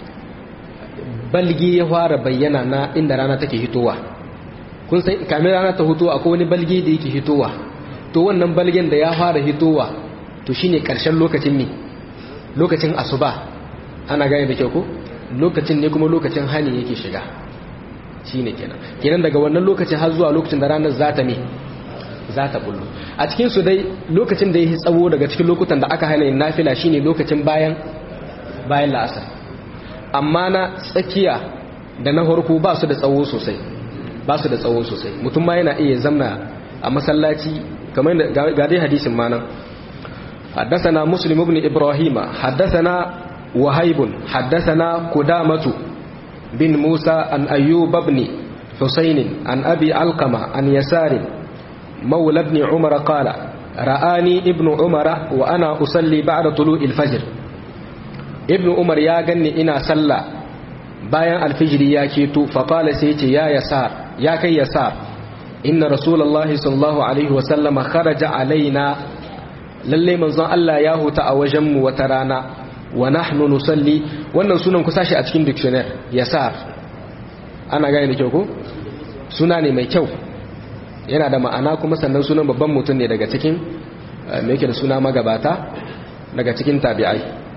balgi ya fara bayyana na inda rana take hitowa kun san kamin rana ta hitowa akwai wani balgi da yake hitowa to wannan balgen da ya fara hitowa to shine karshen lokacin ne lokacin asuba ana gane da kyau ko lokacin ne kuma lokacin hani yake shiga shine kenan kenan daga wannan lokacin har zuwa lokacin da ranar za ta me za ta bullo a cikin su dai lokacin da yake tsawo daga cikin lokutan da aka hana yin nafila shine lokacin bayan bayan la'asar amma na tsakiya da na farko ba su da tsawo sosai ba su da tsawo sosai mutum ma yana iya zamna a masallaci kamar ga dai hadisin ma nan حدثنا مسلم بن إبراهيم حدثنا وهيب حدثنا قدامة بن موسى عن أيوب بن حسين عن أبي علقمة عن يسار مولى بن عمر قال رآني ابن عمر وأنا أصلي بعد طلوع الفجر ابن عمر يا غني إنا صلى bayan alfijiri ya keto faƙala sai ce ya yasar ya kai yasar inna rasulallahi sallallahu alaihi wasallama kharaja alaina lalle manzon Allah ya huta a wajenmu wata rana wa nahnu nusalli wannan sunan ku sashi a cikin dictionary yasar ana gane da kyau ko suna ne mai kyau yana da ma'ana kuma sannan sunan babban mutum ne daga cikin me yake da suna magabata daga cikin tabi'ai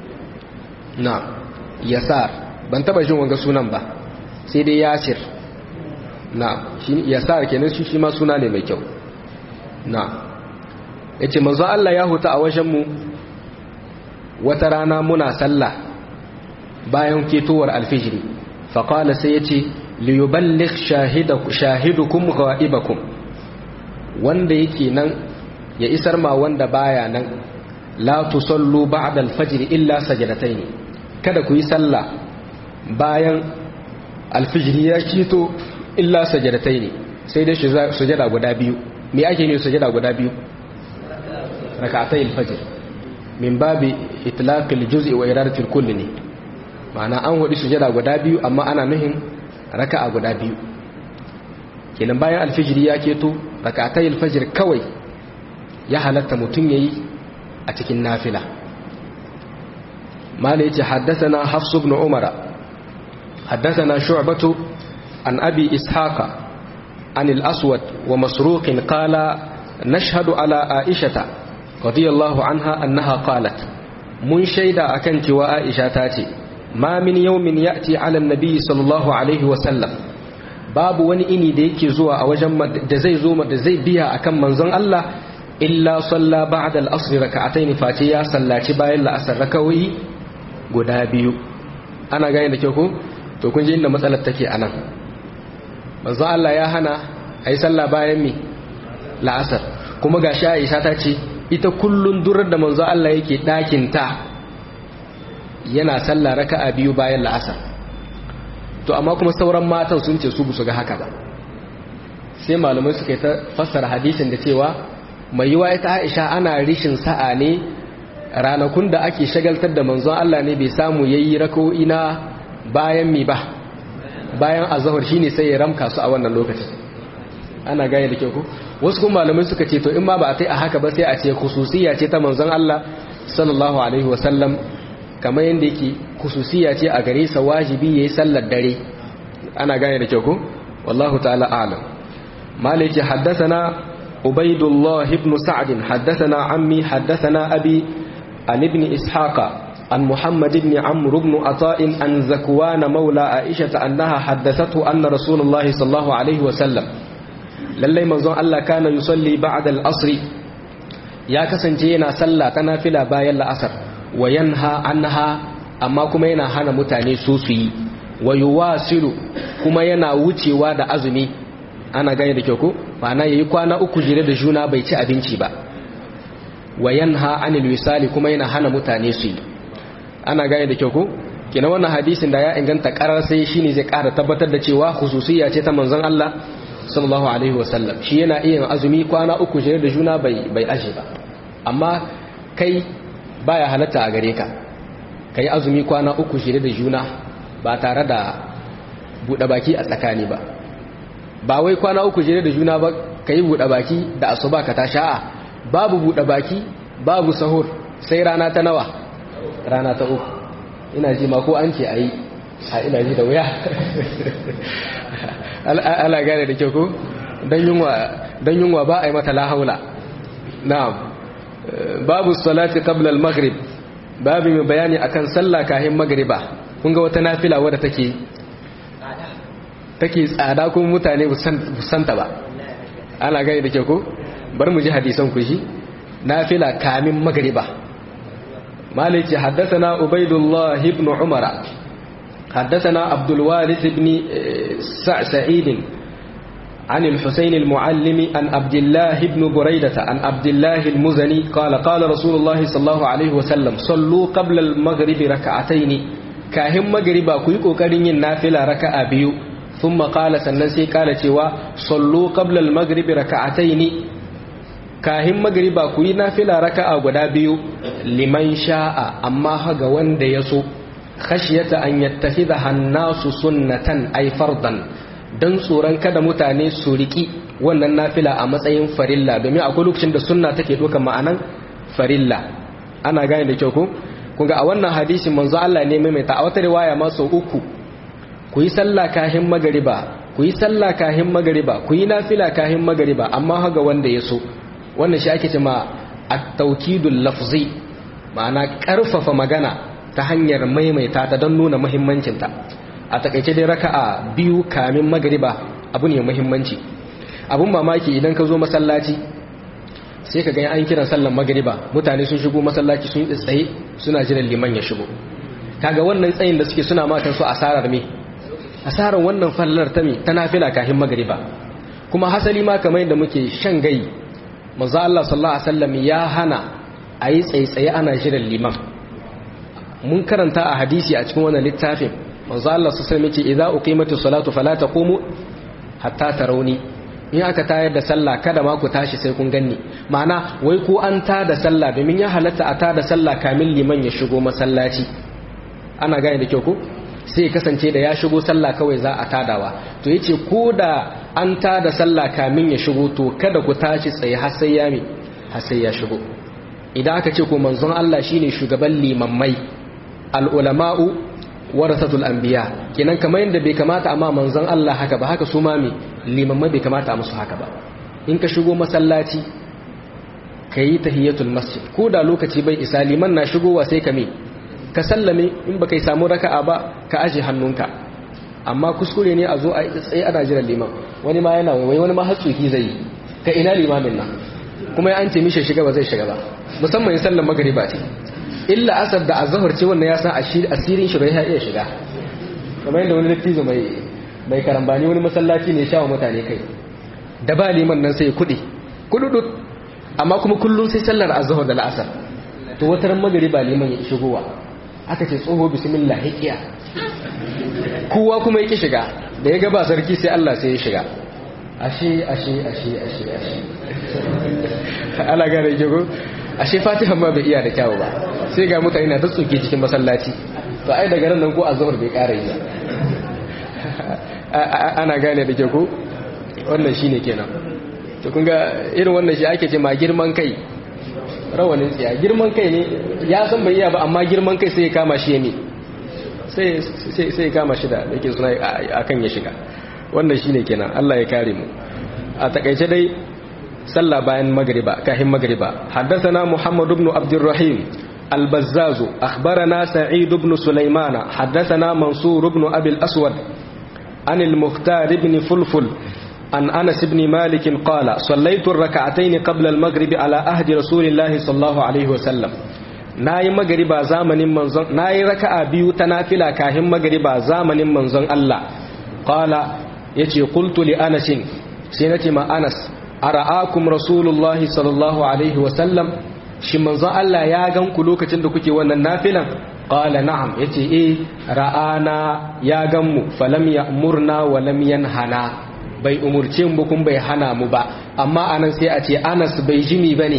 na yasar ban taba jin wanga sunan ba sai dai yasir na shi yasar kenan shi shi ma suna ne mai kyau na yace manzo Allah ya huta a wajen mu wata rana muna sallah bayan ketowar alfijiri fa qala sai yace li yuballigh shahidakum shahidukum ghaibakum wanda yake nan ya isar ma wanda baya nan la tusallu ba'da alfajr illa sajadatayn kada ku yi sallah bayan alfijiri ya kito illa sajadatai ne sai dai sujada guda biyu me ake ne sujada guda biyu rakatai alfajir min babi itlaqil juz'i wa iradatil kulli ne ma'ana an hudu sujada guda biyu amma ana nuhin raka'a guda biyu kenan bayan alfijiri ya keto rakatai alfajir kawai ya halatta mutum yayi a cikin nafila mala yace haddathana hafs ibn umara حدثنا شعبة عن أبي إسحاق عن الأسود ومسروق قال نشهد على عائشة رضي الله عنها أنها قالت من شيدا أكنت وعائشة تاتي ما من يوم يأتي على النبي صلى الله عليه وسلم babu wani ini da yake zuwa a wajen da zai zo da zai biya akan manzon Allah illa salla ba'da al-asr raka'atayn face ya sallaci bayan la'asar rakawi guda biyu ana gane da kyau ko to kun ji inda matsalar take anan manzo Allah ya hana ayi sallah bayan mi la'asar kuma ga Aisha ta ce ita kullun durar da manzo Allah yake dakin ta yana sallah raka'a biyu bayan la'asar to amma kuma sauran matan sun ce su bu su ga haka ba sai malamai suka yi ta fassara hadisin da cewa mai yiwa ita Aisha ana rishin sa'a ne ranakun da ake shagaltar da manzon Allah ne bai samu yayi rak'o'i na bayan mi ba bayan azhar shine sai ya ramka su a wannan lokacin ana gane da kyau ko wasu kuma malamai suka ce to in ma ba a tai a haka ba sai a ce khususiyya ce ta manzon Allah sallallahu alaihi wasallam kamar yadda yake khususiyya ce a gare sa wajibi yayi sallar dare ana gane da kyau ko wallahu ta'ala a'lam maliki haddathana ubaidullah ibn sa'd haddathana ammi haddathana abi an ibn ishaqa عن محمد بن عمرو بن عطاء عن زكوان مولى عائشة أنها حدثته أن رسول الله صلى الله عليه وسلم للي منظر الله كان يصلي بعد الأصر يا كسنجينا صلى تنافلا بايا الأصر وينهى عنها أما كما ينا هنا متاني سوسي ويواصل كما ينا وتي وادا أزمي أنا gane da kyau ko ma'ana yayi kwana uku jere da juna bai ci abinci ba wa yanha anil wisali kuma yana hana mutane su yi ana gane da kyau ko kina wannan hadisin da ya inganta karar sai shine zai kara tabbatar da cewa khususiyya ce ta manzon Allah sallallahu alaihi wasallam shi yana iya azumi kwana uku jere da juna bai bai aje ba amma kai baya halatta a gare ka kai azumi kwana uku jere da juna ba tare da bude baki a tsakani ba ba wai kwana uku jere da juna ba kai bude baki da asuba ka ta sha'a babu bude baki babu sahur sai rana ta nawa rana ta uku ina ji ma ko an ce a yi a ina ji da wuya ala gane da kyau ko don yunwa ba a yi mata lahaula na'am babu salati qabla al-maghrib babu mai bayani akan sallah kahin magriba kun ga wata nafila wadda take take tsada kuma mutane santa ba ana gane da kyau ko bar mu ji hadisan ku shi nafila kamin magriba مالك حدثنا عبيد الله بن عمر حدثنا عبد الوارث بن سعيد عن الحسين المعلم عن عبد الله بن بريدة عن عبد الله المزني قال قال رسول الله صلى الله عليه وسلم صلوا قبل المغرب ركعتين كاهم مغربا كوي kokarin yin nafila raka'a biyu ثم قال sannan sai kala cewa sallu qabla al-maghrib raka'atayn kahin magriba ku yi nafila raka'a guda biyu liman sha'a amma haga wanda ya so khashiyata an yattakhidha hannasu sunnatan ay fardan dan tsoron kada mutane su riki wannan nafila a matsayin farilla domin akwai lokacin da sunna take doka ma'anan farilla ana gane da kyau ko kunga a wannan hadisin manzo Allah ne maimaita a wata riwaya ma sau uku ku yi sallah kahin magariba ku yi sallah kahin magariba ku yi nafila kahin magariba amma haga wanda ya so wannan shi ake cewa at-tawkidul lafzi ma'ana karfafa magana ta hanyar maimaita ta don nuna muhimmancinta a takaice dai raka'a biyu kamin magariba abu ne muhimmanci abun mamaki idan ka zo masallaci sai ka gani an kiran sallan magariba mutane sun shigo masallaci sun yi tsaye suna jiran liman ya shigo kaga wannan tsayin da suke suna matan su asarar me asarar wannan fallar ta me ta nafila kafin magariba kuma hasali ma kamar yadda muke shan gai manzo Allah sallallahu alaihi wasallam ya hana a yi tsaitsaye ana jiran liman mun karanta a hadisi a cikin wannan littafin manzo Allah sallallahu alaihi wasallam yace idza uqimatus salatu fala taqumu hatta tarawni in aka tayar da sallah kada ma ku tashi sai kun ganni ma'ana wai ko an ta da sallah domin ya halatta a ta da sallah kamin liman ya shigo masallaci ana gane da kyau ko sai kasance da ya shigo sallah kawai za a tadawa to yace ko da an ta da sallah kamin ya shigo to kada ku tashi tsaye har sai ya mi har sai ya shigo idan aka ce ko manzon Allah shine shugaban limammai al ulama'u warasatul anbiya kenan kamar yadda bai kamata amma manzon Allah haka ba haka su ma me limammai bai kamata a musu haka ba in ka shigo masallaci ka yi tahiyatul masjid ko da lokaci bai isa liman na shigowa sai ka me ka sallame in ba kai samu raka'a ba ka aje hannunka amma kuskure ne a zo a tsaye ana jiran liman wani ma yana wai wani ma hatsuki zai yi ka ina limamin nan kuma ya an ce mishi shiga ba zai shiga ba musamman in sallan magariba ce illa asar da azhar ce wannan ya san asirin shi bai iya shiga kamar yadda wani dattijo mai mai karambani wani masallaci ne shawa mutane kai da ba liman nan sai kudi kududut amma kuma kullum sai sallar azhar da la'asar to wata ran magariba liman ya shigowa aka ce tsoho bismillah hikiya kowa kuma yake shiga da ya gaba sarki sai Allah sai ya shiga ashe ashe ashe ashe ashe ala gane jago ashe fatiha ma bai iya da kyawu ba sai ga mutane na ta tsoke cikin masallaci to ai daga nan ko azhar bai ƙara yi ana gane da ke ko wannan shine kenan to kun ga irin wannan shi ake ce ma girman kai rawanin tsiya girman kai ne ya san bai iya ba amma girman kai sai ya kama shi ya ne sai ya kama shi da yake suna akan ya shiga wannan shine kenan Allah ya kare mu a takaice dai sallah bayan magriba kahin magriba haddathana muhammad ibn abdurrahim البزاز أخبرنا سعيد بن سليمان حدثنا منصور بن أبي الأسود عن المختار بن فلفل عن أنس بن مالك قال صليت الركعتين قبل المغرب على أهد رسول الله صلى الله عليه وسلم nayi magariba zamanin manzon nayi raka'a biyu ta nafila kahin magariba zamanin manzon Allah qala yace qultu li Anas sai nace ma Anas ara'akum rasulullahi sallallahu alaihi wa sallam shi manzon Allah ya gan ku lokacin da kuke wannan nafilan qala na'am yace eh ra'ana ya gan mu falam ya'murna wa lam yanhana bai umurce mu kun bai hana mu ba amma anan sai a ce Anas bai jimi bane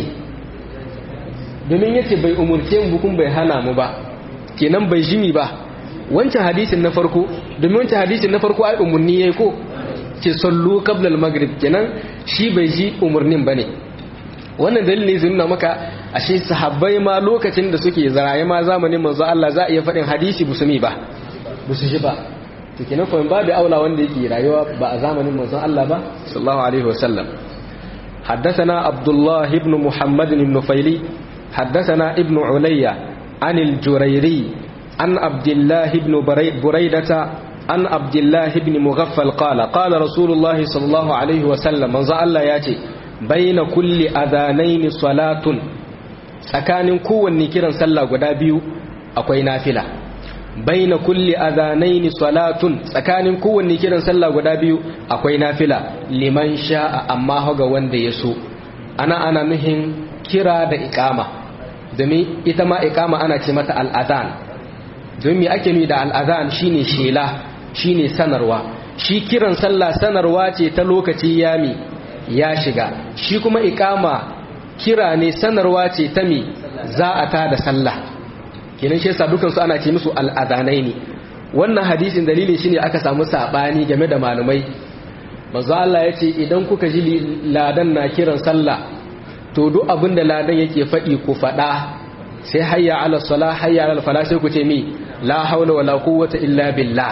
domin yace bai umurce mu kun bai hana mu ba kenan bai jimi ba wancan hadisin na farko domin wancan hadisin na farko ai umurni yayi ko ce sallu qabla al-maghrib kenan shi bai ji umurnin bane wannan dalilin zai nuna maka ashe sahabbai ma lokacin da suke zaraye ma zamanin manzo Allah za a iya faɗin hadisi busumi ba busu ji ba to kenan fa babu aula wanda yake rayuwa ba a zamanin manzo Allah ba sallallahu alaihi wasallam حدثنا عبد الله بن محمد بن فيلي حدثنا ابن عليا عن الجريري عن عبد الله بن بريدة عن عبد الله بن مغفل قال قال رسول الله صلى الله عليه وسلم من الله ياتي baina kulli adhanaini salatun tsakanin kowanne kiran sallah guda biyu akwai nafila baina kulli adhanaini salatun tsakanin kowanne kiran sallah guda biyu akwai nafila liman sha'a amma haga wanda ya so ana ana nuhin kira da iqama domin ita ma iqama ana ce mata al'adhan domin me ake nuni da al'adhan shine shela shine sanarwa shi kiran sallah sanarwa ce ta lokaci yami ya shiga shi kuma ikama kira ne sanarwa ce ta mi za a ta da sallah kenan shi yasa dukan su ana ce musu al'adanai ne wannan hadisin dalilin shine aka samu sabani game da malamai manzo Allah ya ce idan kuka ji ladan na kiran sallah to duk abin da ladan yake faɗi ku faɗa sai hayya ala salah hayya ala falah sai ku ce mi la haula wala quwwata illa billah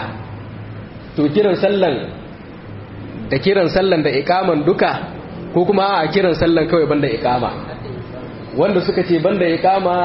to kiran sallan da kiran sallan da ikaman duka ko kuma a kiran sallan kawai banda ikama wanda suka ce banda ikama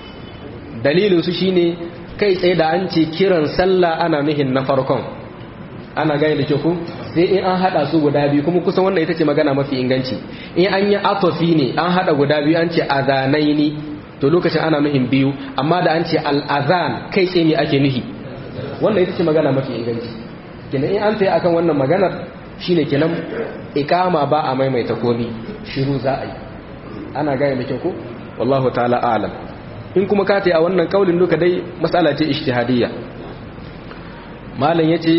dalilin su shine kai tsaye da an ce kiran sallah ana nuhin na farkon ana gani da ku sai in an hada su guda biyu kuma kusan wannan ita ce magana mafi inganci in an yi atofi ne an hada guda biyu an ce azanaini to lokacin ana nuhin biyu amma da an ce al'azan kai tsaye ne ake nuhi wannan ita ce magana mafi inganci kenan in an tsaye akan wannan maganar shine kenan ikama ba a maimaita komi shiru za a yi ana gaya da kyau ko wallahu ta'ala alam in kuma ka a wannan kaulin duka dai matsala ce ijtihadiyya malam yace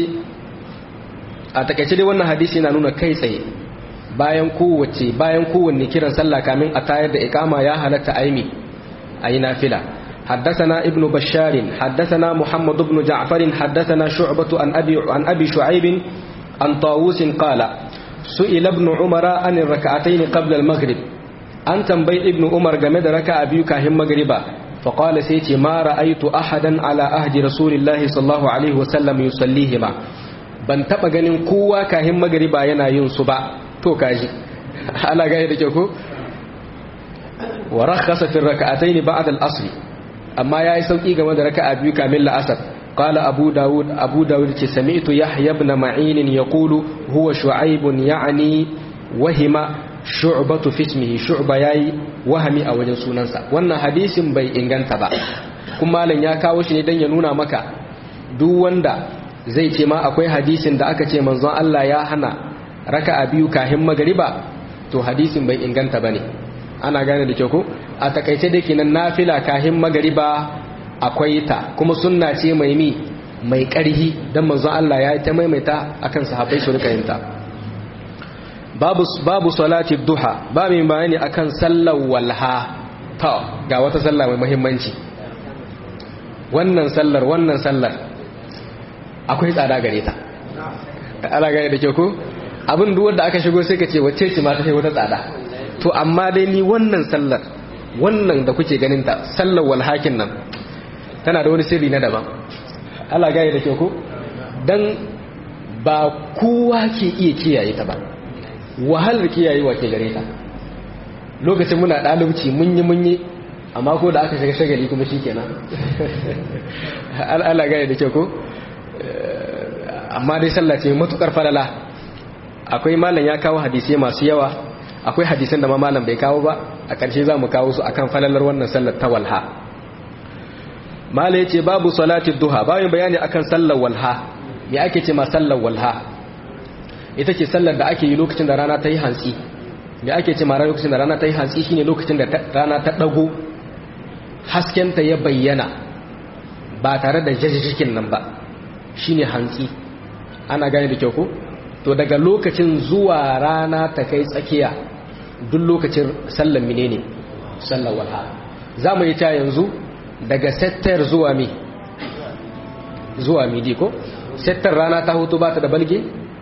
a takaice dai wannan hadisi yana nuna kai tsaye bayan kowace bayan kowanne kiran sallah kamin a tayar da ikama ya halatta aimi ayi nafila حدثنا ابن بشار حدثنا محمد بن جعفر حدثنا شعبة عن أبي, عن أبي شعيب عن طاووس قال سئل ابن عمر عن الركعتين قبل المغرب أن تنبي ابن عمر جمد ركع بيك هم مغربا فقال سيتي ما رأيت أحدا على أهد رسول الله صلى الله عليه وسلم يصليهما ban taba ganin kowa kahin magariba yana yin su ba to kaji ala gaya da kyau ko wa rakhasa fi rak'atayn ba'da al-asr amma yayi sauki game da raka'a biyu kamin la'asar قال أبو داود أبو داود سمعت يحيى بن معين يقول هو شعيب يعني وهم شعبة في اسمه شعبة ياي وهمي أو جنسونانسا وانا حديث بي إنغانتا با كما لن يكاوش ندن ينونا مكا دو واندا zai ce ma akwai hadisin da aka ce manzon Allah ya hana raka'a biyu kahin magariba to hadisin bai inganta bane ana gane da kyau ko a takaice dai kenan nafila kahin magariba akwai ta kuma sunna ce mai mi mai ƙarhi don manzon Allah ya yi ta maimaita akan sahabbai su rika yinta babu babu salati duha babu bayani akan sallar walha ta ga wata sallah mai muhimmanci wannan sallar wannan sallar akwai tsada gare ta ala gare da ke ko abin duk wanda aka shigo sai ka ce wacce ce ma ta kai wata tsada to amma dai ni wannan sallar wannan da kuke ganin ta sallar walhakin nan tana da wani sirri na daban ala gare da ke ko dan ba kowa ke iya kiyaye ta ba wahalar kiyayewa ke gare ta lokacin muna ɗalibci mun yi mun yi amma ko da aka shiga shagali kuma shi kenan ala gane da ke ko amma dai sallah ce matukar falala akwai malam ya kawo hadisai masu yawa akwai hadisan da ma malam bai kawo ba a ƙarshe za mu kawo su akan falalar wannan sallar ta walha malam ya ce babu salati duha bayan bayani akan sallar walha me ake ce ma sallar walha ita ce sallar da ake yi lokacin da rana ta yi hantsi me ake ce ma lokacin da rana ta yi hantsi shine lokacin da rana ta dago haskenta ya bayyana ba tare da jajjikin nan ba shine hantsi ana gane da kyau ko to daga lokacin zuwa rana ta kai tsakiya duk lokacin sallar menene sallar walha za mu yi ta yanzu daga settar zuwa mi zuwa midi ko settar rana ta hutu ba ta da balge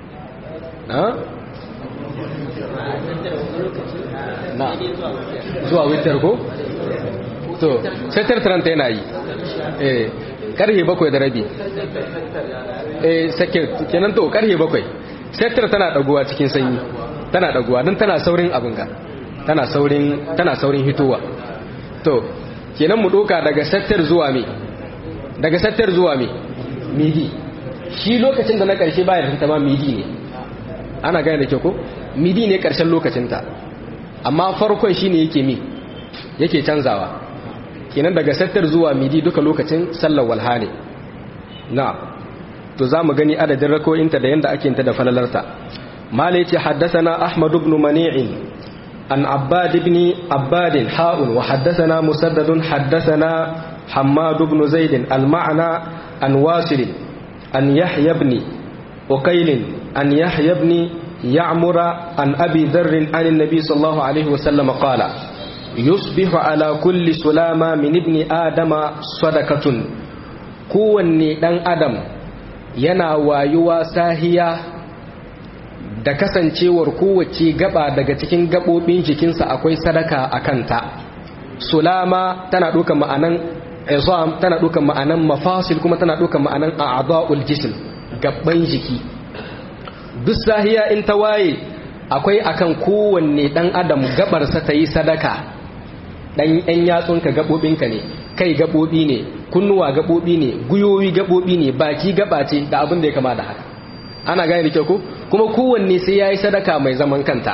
na zuwa witar ko to settar taranta yana yi eh karhe bakwai da rabi eh sake kenan to karhe bakwai settar tana daguwa cikin sanyi tana daguwa don tana saurin abin ga tana saurin tana saurin hitowa to kenan mu doka daga settar zuwa me daga settar zuwa me midi shi lokacin da na karshe baya da ma midi ne ana gane da ke ko midi ne karshen lokacinta amma farkon shine yake mi yake canzawa kenan daga sattar zuwa midi duka lokacin sallar walha ne na to za mu gani adadin rako'inta da yanda ake ta da falalarta mala yace haddathana ahmad ibn mani'in an abbad ibn abbad ha'un wa haddathana musaddad haddathana hammad ibn zaid al-ma'na an wasil an yahya ibn uqayl an yahya ibn يعمر عن أبي ذر عن النبي صلى الله عليه وسلم قال يصبح على كل سلامة من ابن آدم صدقة kowanne ɗan adam yana wayuwa sahiya da kasancewar kowace gaba daga cikin gaɓoɓin jikinsa akwai sadaka a kanta sulama tana ɗauka ma'anan izam tana ɗauka ma'anan mafasil kuma tana ɗauka ma'anan a'adha'ul jism gaban jiki duk sahiya in ta waye akwai akan kowanne dan adam gabarsa ta yi sadaka dan yan yatsunka gabobinka ne kai gabobi ne kunnuwa gabobi ne guyoyi gabobi ne baki gabace da abin da ya kama da haka ana gane da kyau ko kuma kowanne sai yayi sadaka mai zaman kanta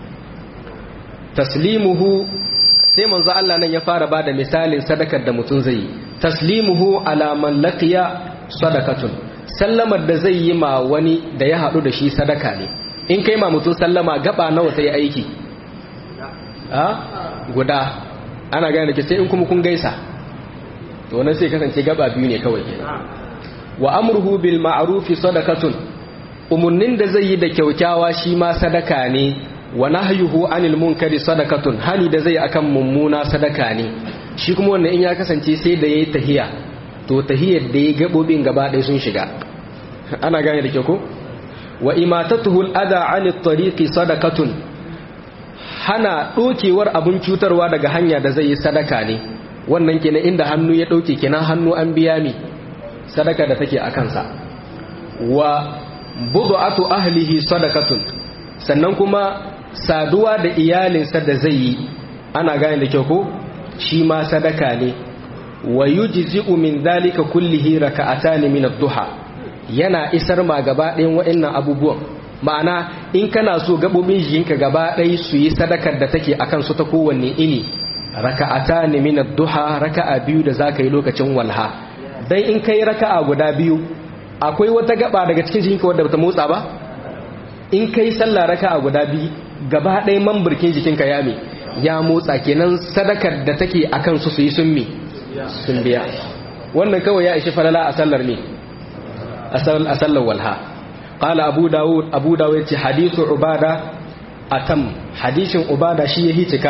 taslimuhu sai manzo Allah nan ya fara bada misalin sadakar da mutum zai yi taslimuhu ala man laqiya sadakatun sallamar da zai yi ma wani da ya haɗu da shi sadaka ne in kai ma mutum sallama gaba nawa ta yi aiki a guda ana gane da ke sai in kuma kun gaisa to wannan sai kasance gaba biyu ne kawai wa amruhu bil ma'rufi sadakatun umunnin da zai yi da kyaukyawa shi ma sadaka ne wa nahyuhu anil munkari sadakatun hani da zai akan mummuna sadaka ne shi kuma wannan in ya kasance sai da yayi tahiya to tahiyar da ya gabobin gaba ɗaya sun shiga ana gane da ke ko wa imatatuhu al'ada 'ani at-tariqi sadaqatun hana dokewar abun cutarwa daga hanya da zai yi sadaka ne wannan kenan inda hannu ya dauke kenan hannu an biya mi sadaka da take a kansa wa bud'atu ahlihi sadaqatun sannan kuma saduwa da iyalinsa da zai yi ana gane da kyau ko shi ma sadaka ne wa yujzi'u min dhalika kullihi raka'atan min ad-duha yana isar ma gaba ɗayan waɗannan abubuwan ma'ana in kana so gabobin jikinka gaba ɗaya su yi sadakar da take akan su ta kowanne ini raka'atan min ad-duha raka'a biyu da zaka yi lokacin walha dan in kai raka'a guda biyu akwai wata gaba daga cikin jikinka wadda bata motsa ba in kai sallah raka'a guda biyu gaba ɗaya mamburkin jikinka ya me ya motsa kenan sadakar da take akan su su yi sun me sun biya wannan kawai ya ishi falala a sallar ne a sallar walha qala abu dawud abu dawud yace hadithu ubada atam hadisin ubada shi yahi cika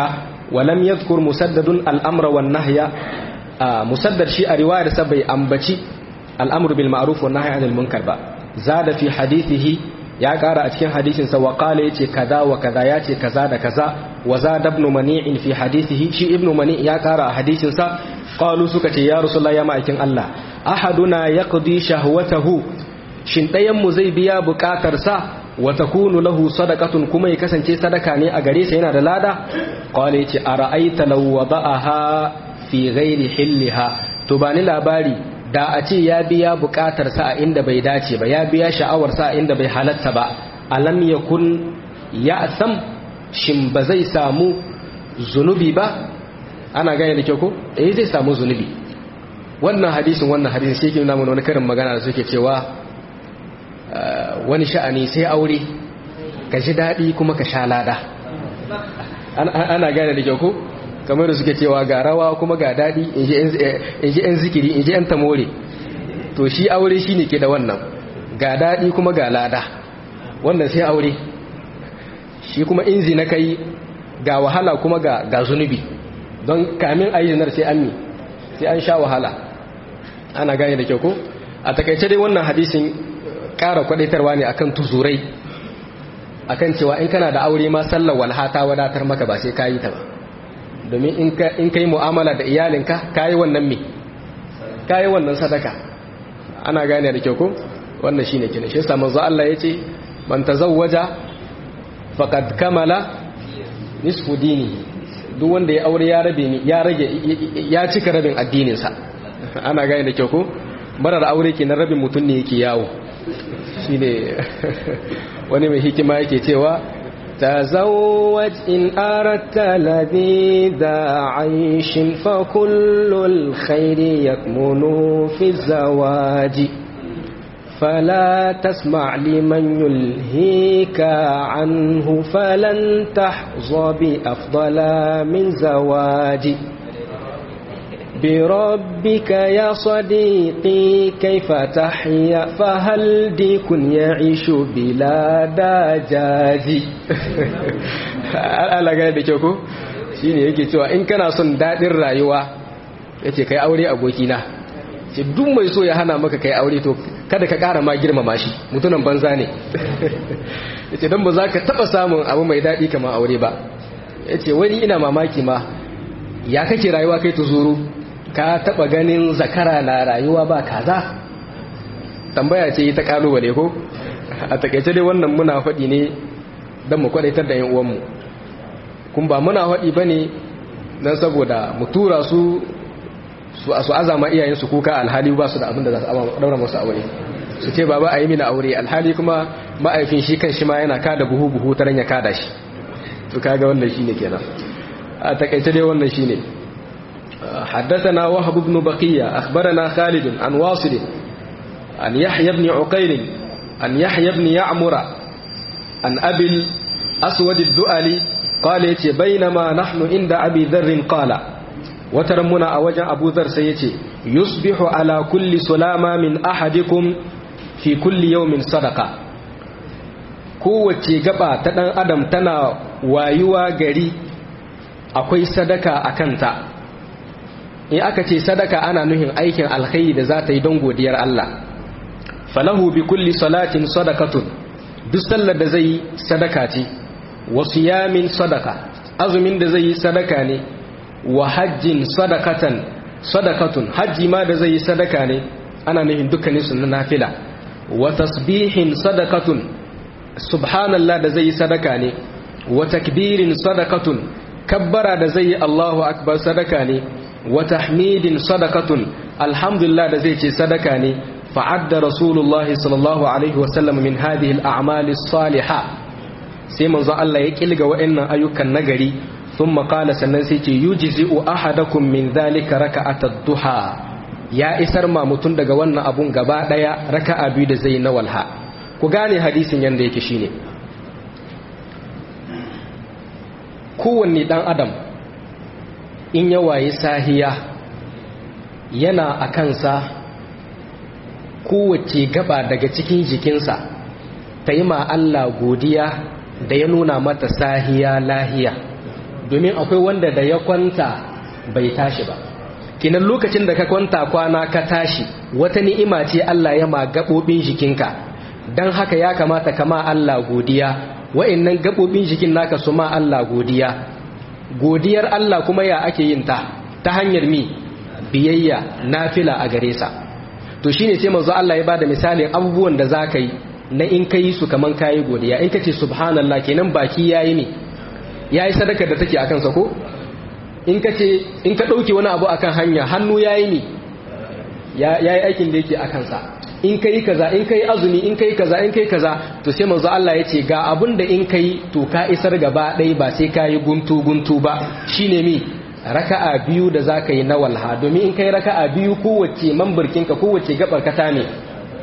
walam yadhkur musaddadun al-amra wan nahya musaddad shi a riwayar sa bai ambaci al-amru bil ma'ruf wan nahyi anil munkar ba zada fi hadithihi ya kara a cikin hadisin sa wa qala yace kaza wa kaza yace kaza da kaza wa zada ibn mani'in fi hadithihi shi ibn mani' ya kara a hadisin sa qalu suka ce ya rasulullahi ya ma'aikin Allah ahaduna yaqdi shahwatahu shin ɗayan mu zai biya bukatar sa wa takunu lahu sadaqatun kuma ya kasance sadaka ne a gare sa yana da lada qala yace ara'aita law wada'aha fi ghairi hilliha to bani labari da a ce ya biya bukatar sa a inda bai dace ba ya biya sha'awar sa a inda bai halatta ba alam yakun ya'sam shin ba zai samu zunubi ba ana gane da kyau ko eh zai samu zunubi wannan hadisin wannan hadisin shi ke nuna mana wani karin magana da suke cewa wani sha'ani sai aure ka ji daɗi kuma ka sha lada ana gane da kyau ko kamar da suke cewa ga rawa kuma ga daɗi in ji 'yan zikiri in ji 'yan tamore to shi aure shi ne ke da wannan ga daɗi kuma ga lada wannan sai aure shi kuma in zina kai ga wahala kuma ga zunubi don kamin a yi zinar sai an mi sai an sha wahala ana gane da kyau ko a takaice dai wannan hadisin ƙara kwadaitarwa ne akan tuzurai akan cewa in kana da aure ma sallar walha ta wadatar maka ba sai ka yi ta ba domin in ka yi mu'amala da iyalinka ka yi wannan me ka yi wannan sadaka ana gane da kyau ko wannan shine kina shi yasa manzo Allah yace man tazawwaja faqad kamala nisfu dini duk wanda ya aure ya rabe ni ya rage ya cika rabin addinin sa ana gane da kyau ko marar aure kenan rabin mutun ne yake yawo shine wani mai hikima yake cewa تزوج إن أردت لذيذ عيش فكل الخير يكمن في الزواج فلا تسمع لمن يلهيك عنه فلن تحظى بأفضل من زواج بربك يا صديقي كيف تحيا فهل ديك يعيش بلا دجاج ala gane da kyau ko shine yake cewa in kana son dadin rayuwa yace kai aure abokina ce duk mai so ya hana maka kai aure to kada ka kara ma girmama shi mutunan banza ne yace dan ba za ka taba samun abu mai dadi kamar aure ba yace wani ina mamaki ma ya kake rayuwa kai tuzuru ka taba ganin zakara na rayuwa ba kaza tambaya ce ta kalubale ko a takaice dai wannan muna faɗi ne don mu kwadaitar da yan uwanmu kun ba muna faɗi ba ne don saboda mu tura su su azama iyayensu kuka alhali ba su da abin da za su daura masu aure su ce baba a yi mini aure alhali kuma ma'aifin shi kan shi ma yana kada buhu buhu ta ya kada shi to kaga wannan shine kenan a takaice dai wannan shine حدثنا وهب بن بقية أخبرنا خالد عن واصل عن يحيى بن عقيل عن يحيى بن يعمر عن أبي الأسود الدؤلي قال يتي بينما نحن عند أبي ذر قال وترمنا أوجه أبو ذر سيتي يصبح على كل سلامة من أحدكم في كل يوم صدقة kowace gaba ta ɗan adam tana wayuwa gari akwai sadaka a kanta in aka ce sadaka ana nuhin aikin alkhairi da za ta yi don godiyar Allah falahu bi kulli salatin sadakatun duk sallar da zai yi sadaka ce wa siyamin sadaka azumin da zai yi sadaka ne wa hajjin sadakatan sadakatun hajji ma da zai yi sadaka ne ana nufin dukkanin su na nafila wa tasbihin sadakatun subhanallah da zai yi sadaka ne wa takbirin sadakatun kabbara da zai yi Allahu akbar sadaka ne wa tahmidin sadakatun alhamdulillah da zai ce sadaka ne fa'adda rasulullahi sallallahu alaihi wasallam min hadhihi al-a'mal as-salihah sai manzo Allah ya kilga wa'annan ayyukan nagari thumma qala sannan sai ce yujzi'u ahadakum min dhalika raka'atad duha ya isar ma mutun daga wannan abun gaba daya raka'a biyu da zai na walha ku gane hadisin yanda yake shine kowanne dan adam in ya waye sahiya yana a kansa kowace gaba daga cikin jikinsa ta yi ma Allah godiya da ya nuna mata sahiya lahiya domin akwai wanda da ya kwanta bai tashi ba kinan lokacin da ka kwanta kwana ka tashi wata ni'ima ce Allah ya ma gabobin jikinka dan haka ya kamata kama Allah godiya wa'annan gabobin jikin naka su ma Allah godiya godiyar Allah kuma ya ake yin ta ta hanyar mi biyayya nafila a gare sa to shine sai manzo Allah ya bada misalin abubuwan da zaka yi na in kai su kaman kayi godiya in kace subhanallah kenan baki yayi ne yayi sadaka da take akan sa ko in kace in ka dauke wani abu akan hanya hannu yayi ne yayi aikin da yake akan sa in kai kaza in kai azumi in kai kaza in kai kaza to sai manzo Allah ya ce ga abun da in kai to ka isar gaba ɗaya ba sai kayi guntu guntu ba shine mi raka'a biyu da zaka yi na walha domin in kai raka'a biyu kowace mamburkinka kowace gabar ka ta ne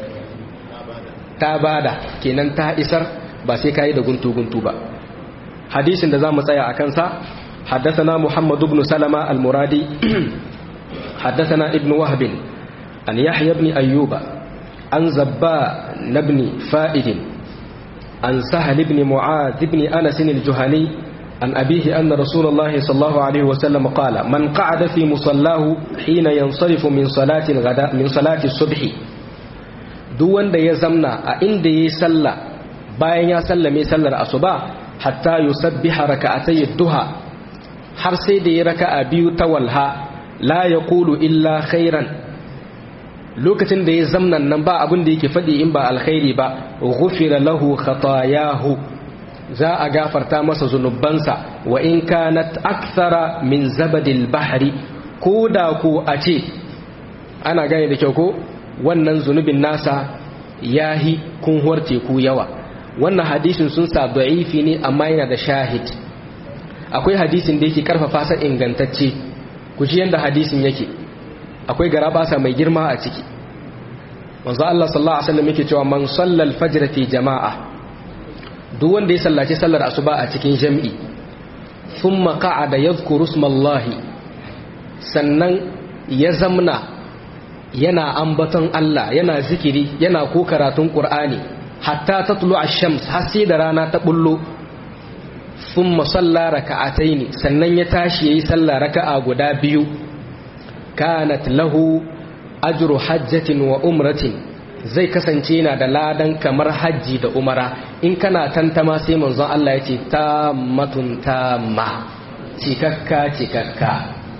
ta bada kenan ta isar ba sai kayi da guntu guntu ba hadisin da zamu tsaya akan sa حدثنا محمد بن سلمة المرادي حدثنا ابن وهب عن يحيى بن أيوب عن زباء بن فائد عن سهل بن معاذ بن أنس الجهني عن أبيه أن رسول الله صلى الله عليه وسلم قال من قعد في مصلاه حين ينصرف من صلاة الغداء من صلاة الصبح دون da ya zamna a inda ya salla bayan ya sallame sallar asuba hatta yusabbiha raka'atay duha har sai da ya raka'a biyu ta walha la yaqulu illa khairan lokacin da ya zamnan nan ba abin da yake faɗi in ba alkhairi ba ghufira lahu khatayahu za a gafarta masa zunubansa wa in kanat akthara min zabadil bahri ko da ko a ce ana gane da kyau ko wannan zunubin nasa yahi kunhuwar teku yawa wannan hadisin sun sa da'ifi ne amma yana da shahid akwai hadisin da yake karfafa sa ingantacce ku ji yanda hadisin yake akwai garabasa mai girma a ciki manzo Allah sallallahu alaihi wasallam yake cewa man sallal fajr fi jama'a duk wanda ya sallaci sallar asuba a cikin jami'i thumma qa'ada yadhkuru ismallahi sannan ya zamna yana ambaton Allah yana zikiri yana ko karatun Qur'ani hatta tatlu ash-shams har sai da rana ta bullo thumma salla raka'ataini sannan ya tashi yayi sallah raka'a guda biyu kanat lahu ajru hajjatin wa umratin zai kasance yana da ladan kamar hajji da umara in kana tantama sai manzon Allah ya ce tammatun tamma cikakka cikakka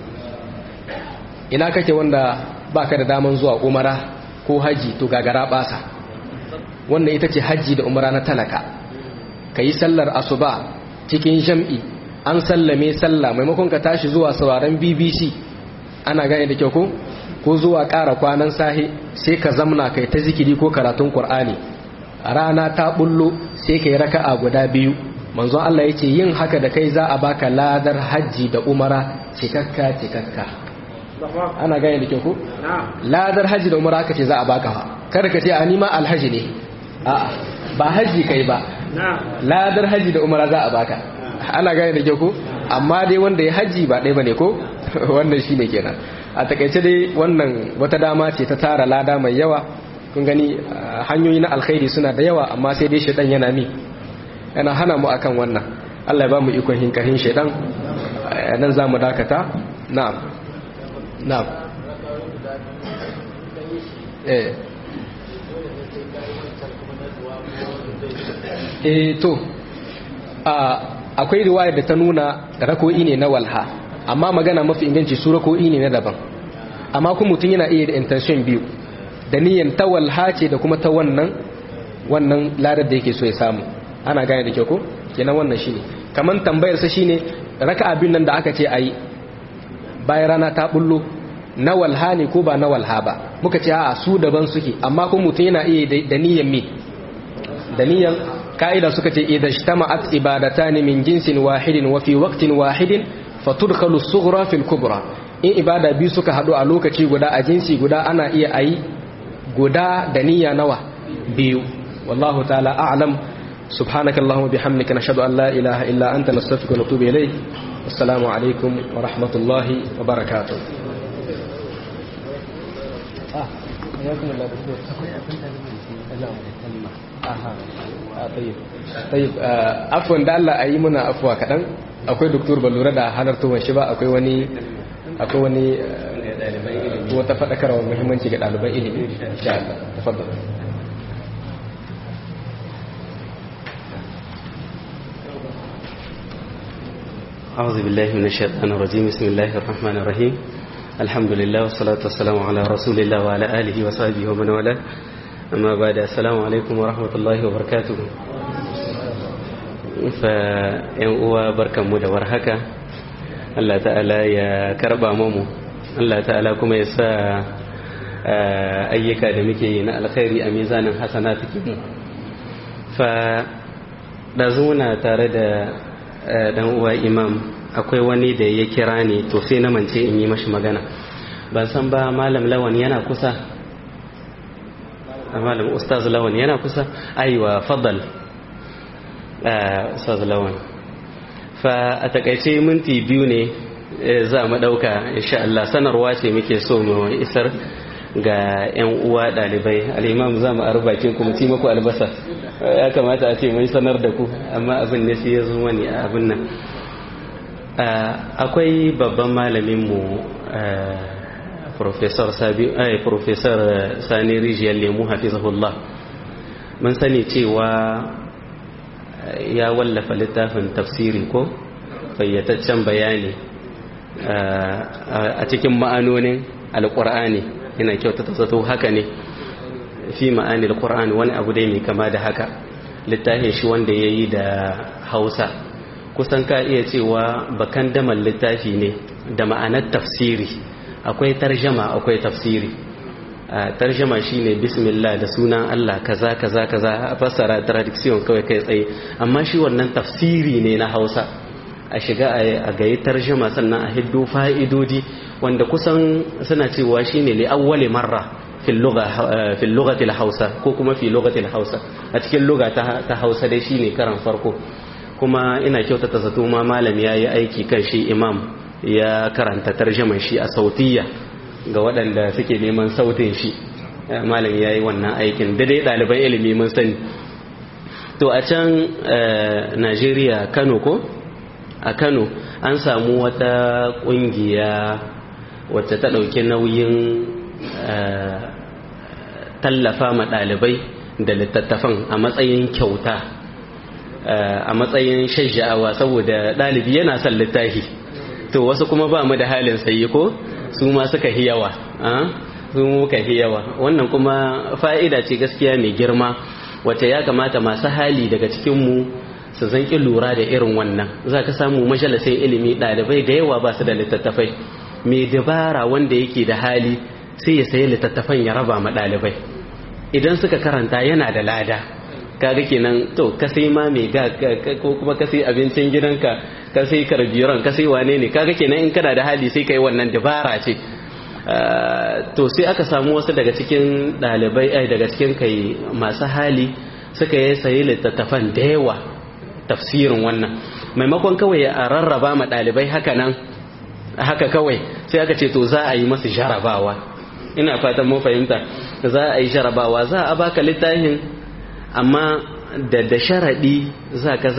ina kake wanda baka da daman zuwa umara ko haji to gagara basa wannan ita ce haji da umara na talaka kayi sallar asuba cikin jam'i an sallame sallah maimakon ka tashi zuwa sauraron BBC ana gane da kyau ko ko zuwa ƙara kwanan sahi sai ka zamna kai ta zikiri ko karatun Qur'ani rana ta bullo sai kai raka'a guda biyu manzon Allah yace yin haka da kai za a baka ladar haji da umara cikakka cikakka ana gane da kyau ko ladar haji da umara aka ce za a baka fa kada ka ce a nima alhaji ne a'a ba haji kai ba ladar haji da umara za a baka ana gane da kyau ko amma dai wanda ya haji ba ɗaya bane ko wannan shine kenan a takaice dai wannan wata dama ce ta tara lada mai yawa kun gani hanyoyi na alkhairi suna da yawa amma sai dai shaitan yana mi yana hana mu akan wannan Allah ya ba mu ikon hinkarin shaitan nan za mu dakata na'am na'am eh eh to akwai riwayar da ta nuna rako'i ne na walha amma magana mafi inganci su rako'i ne na daban amma kuma mutum yana iya da intention biyu da niyyar ta walha ce da kuma ta wannan wannan ladar da yake so ya samu ana gane da kyau ko kenan wannan shine kaman tambayar sa shine raka'a biyun nan da aka ce ayi bayan rana ta bullo na walha ne ko ba na walha ba muka ce a su daban suke amma kuma mutum yana iya da niyyar me da niyyar ka'ida suka ce idan ijtama'at ibadatani min jinsin wahidin wa fi waqtin wahidin fatudkhalu as-sughra fi al-kubra in ibada biyu suka hadu a lokaci guda a jinsi guda ana iya ayi guda da niyya nawa biyu wallahu ta'ala a'lam subhanaka allahumma bihamdika nashhadu an la ilaha illa anta nastaghfiruka wa natubu ilayk assalamu alaikum wa rahmatullahi wa barakatuh ah ayakum allah aha طيب طيب عفوا da Allah ayi muna afwa kadan akwai doktor ba lura da halartowar shi ba akwai wani akwai wani wata faɗakarwa muhimmanci ga ɗaliban ilimi insha Allah tafaddal أعوذ بالله من الشيطان الرجيم بسم الله الرحمن الرحيم الحمد لله والصلاة والسلام على رسول الله وعلى آله وصحبه ومن والاه أما بعد السلام عليكم ورحمة الله وبركاته فإن uwa barkanmu da warhaka Allah ta'ala ya karba mamu Allah ta'ala kuma ya sa ayyuka da muke yi na alkhairi a mizanin hasana mu fa ɗazuna tare da dan uwa imam akwai wani da ya kira ni to sai na mance in yi mashi magana ban san ba malam lawan yana kusa malam ustaz lawan yana kusa aiwa fadal ustaz lawan fa a takaice minti biyu ne za mu ɗauka insha Allah sanarwa ce muke so mu isar ga 'yan uwa ɗalibai al'imam za mu arbakin kuma ci maku albasa ya kamata a ce mai sanar da ku amma abin ne sai ya zo mani a abin nan akwai babban malaminmu professor sani rijiyar lemu hafizahullah mun sani cewa ya wallafa littafin tafsiri ko fayyataccen bayani a cikin ma'anonin alƙur'ani yana kyautata zato haka ne fi ma'ani alƙur'ani wani abu dai mai kama da haka littafin shi wanda ya yi da hausa kusan ka iya cewa bakan daman littafi ne da ma'anar tafsiri akwai tarjama akwai tafsiri tarjama shine bismillah da sunan Allah kaza kaza kaza a fassara tradiction kawai kai tsaye amma shi wannan tafsiri ne na hausa a shiga a gayi tarjama sannan a hiddo fa'idodi wanda kusan suna cewa shine li awwali marra fil lugha fil lughati hausa ko kuma fi lughati hausa a cikin lugha ta hausa dai shine karan farko kuma ina kyautata zato ma malam yayi aiki kan shi imam ya karanta tarjaman shi a sautiya ga waɗanda suke neman sautin shi malam yayi wannan aikin da dai ɗaliban ilimi mun sani to a can Najeriya Kano ko a Kano an samu wata ƙungiya wacce ta ɗauki nauyin tallafa ma ɗalibai da littattafan a matsayin kyauta a matsayin shajja'awa saboda ɗalibi yana son littafi to wasu kuma ba mu da halin sayi ko su ma suka hi yawa su muka hi yawa wannan kuma fa'ida ce gaskiya mai girma wacce ya kamata masu hali daga cikinmu su zanki lura da irin wannan za ka samu majalisin ilimi ɗalibai da yawa ba su da littattafai mai dabara wanda yake da hali sai ya sayi littattafan ya raba ma ɗalibai idan suka karanta yana da lada kaga kenan to ka sai ma mai ga ko kuma ka sai abincin gidanka ka sai karbiran ka sai wane ne kaga kenan in kana da hali sai kai wannan dabara ce to sai aka samu wasu daga cikin ɗalibai ai daga cikin kai masu hali suka yi sayi littattafan da yawa tafsirin wannan maimakon kawai a rarraba ma ɗalibai haka nan haka kawai sai aka ce to za a yi masu jarabawa ina fatan mun fahimta za a yi jarabawa za a baka littafin amma da da sharaɗi za ka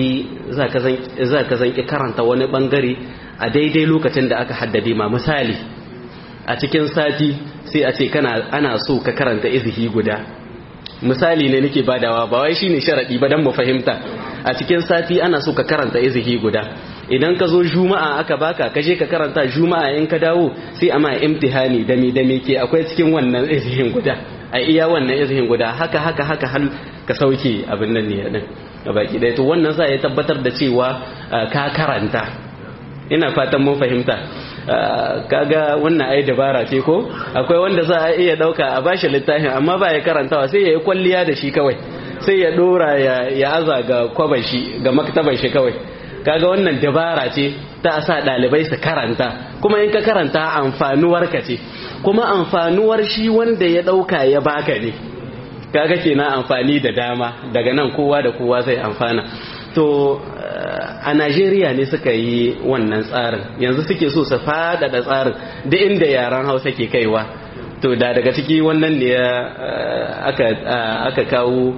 zanki karanta wani ɓangare a daidai lokacin da aka haddade ma misali a cikin sati sai a ce kana ana so ka karanta izihi guda misali ne nake badawa ba wai shine sharaɗi ba don mu fahimta a cikin sati ana so ka karanta izihi guda idan ka zo juma'a aka baka ka je ka karanta juma'a in ka dawo sai a ma imtihani da me da me ke akwai cikin wannan izihin guda a iya wannan izihin guda haka haka haka hal ka sauke abin nan ne din ga baki dai to wannan sai ya tabbatar da cewa ka karanta ina fatan mun fahimta kaga wannan ai dabara ce ko akwai wanda za a iya dauka a bashi littafin amma ba ya karantawa sai ya yi kwalliya da shi kawai sai ya dora ya aza ga kwaban shi ga maktaban shi kawai kaga wannan dabara ce ta sa ɗalibai su karanta kuma in ka karanta amfanuwar ka ce kuma amfanuwar shi wanda ya ɗauka ya baka ne kaga kenan amfani da dama daga nan kowa da kowa zai amfana to a Najeriya ne suka yi wannan tsarin yanzu suke so su faɗaɗa tsarin da inda yaran hausa ke kaiwa to da daga ciki wannan ne aka kawo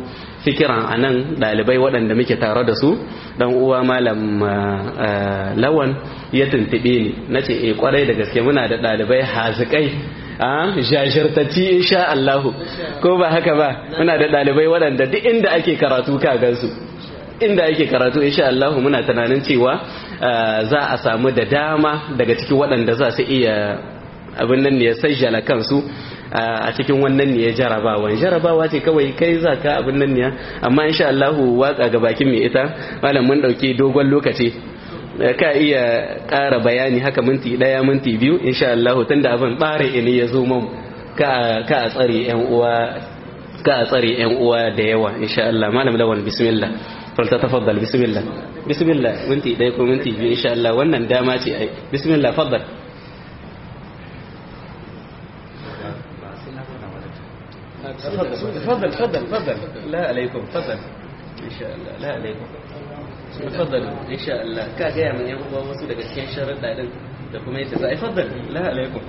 fikiran a nan ɗalibai waɗanda muke tare da su dan uwa malam lawan ya tuntuɓe ni na ce e kwarai da gaske muna da ɗalibai hazikai a jajirtacci insha Allahu ko ba haka ba muna da ɗalibai waɗanda duk inda ake karatu ka gansu inda ake karatu insha Allah muna tunanin cewa za a samu da dama daga cikin waɗanda za su iya abin nan ne ya sajjala kansu a cikin wannan ne ya jarabawa jarabawa ce kawai kai za ka abin nan ne amma insha Allah waka ga bakin mai ita malam mun dauke dogon lokaci ka iya ƙara bayani haka minti ɗaya minti biyu insha Allah tunda abin bare ne ya zo mun ka ka a tsare yan uwa ka a tsare yan uwa da yawa insha Allah malam lawan bismillah فلتتفضل بسم الله بسم الله وانتي دايكم وانتي ان شاء الله wannan dama ce ai بسم الله تفضل تفضل تفضل تفضل لا عليكم تفضل ان شاء الله لا عليكم تفضل ان شاء الله ka gaya min yan uwa wasu daga cikin sharuɗa din da kuma yadda za a yi faddal la alaikum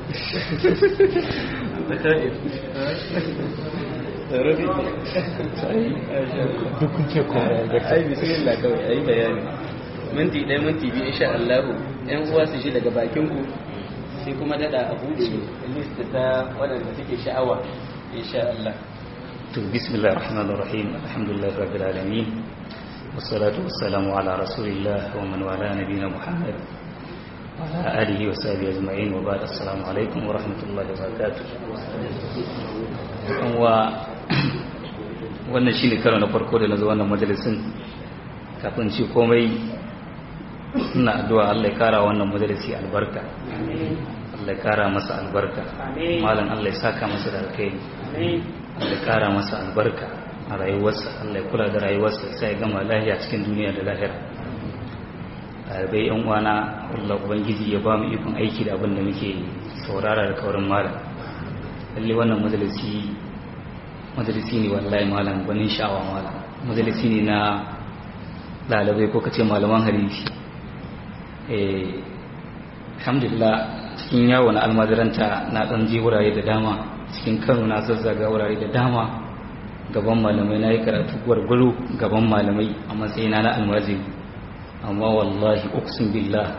duk kuke koya ai bismillah kawai ai bayani minti ɗaya minti biyu insha Allah yan uwa su shi daga bakin ku sai kuma dada a bude list ta waɗanda suke sha'awa insha Allah to bismillahir rahmanir rahim alhamdulillahi rabbil alamin wassalatu wassalamu ala rasulillah wa man wala nabiyina muhammad wa ala alihi wa sahbihi ajma'in wa ba'd assalamu alaikum wa rahmatullahi wa barakatuh wa wannan shine karo na farko da na zo wannan majalisin kafin ci komai ina addu'a Allah ya kara wannan majalisi albarka Allah ya kara masa albarka malam Allah ya saka masa da alkhairi Allah ya kara masa albarka a rayuwarsa Allah ya kula da rayuwarsa sai ya gama lafiya cikin duniya da lahira ɗalibai yan uwana Allah ubangiji ya ba mu ikon aiki da abin da muke saurara da kaurin malam lalle wannan majalisi majalisi ne wallahi malam gwanin sha'awa malam majalisi ne na ɗalibai ko kace malaman hadisi eh alhamdulillah cikin yawo na almadiranta na ɗan je wurare da dama cikin kano na zazzaga wurare da dama gaban malamai na yi karatu gwargwaro gaban malamai a matsayina na almajiri amma wallahi uksun billah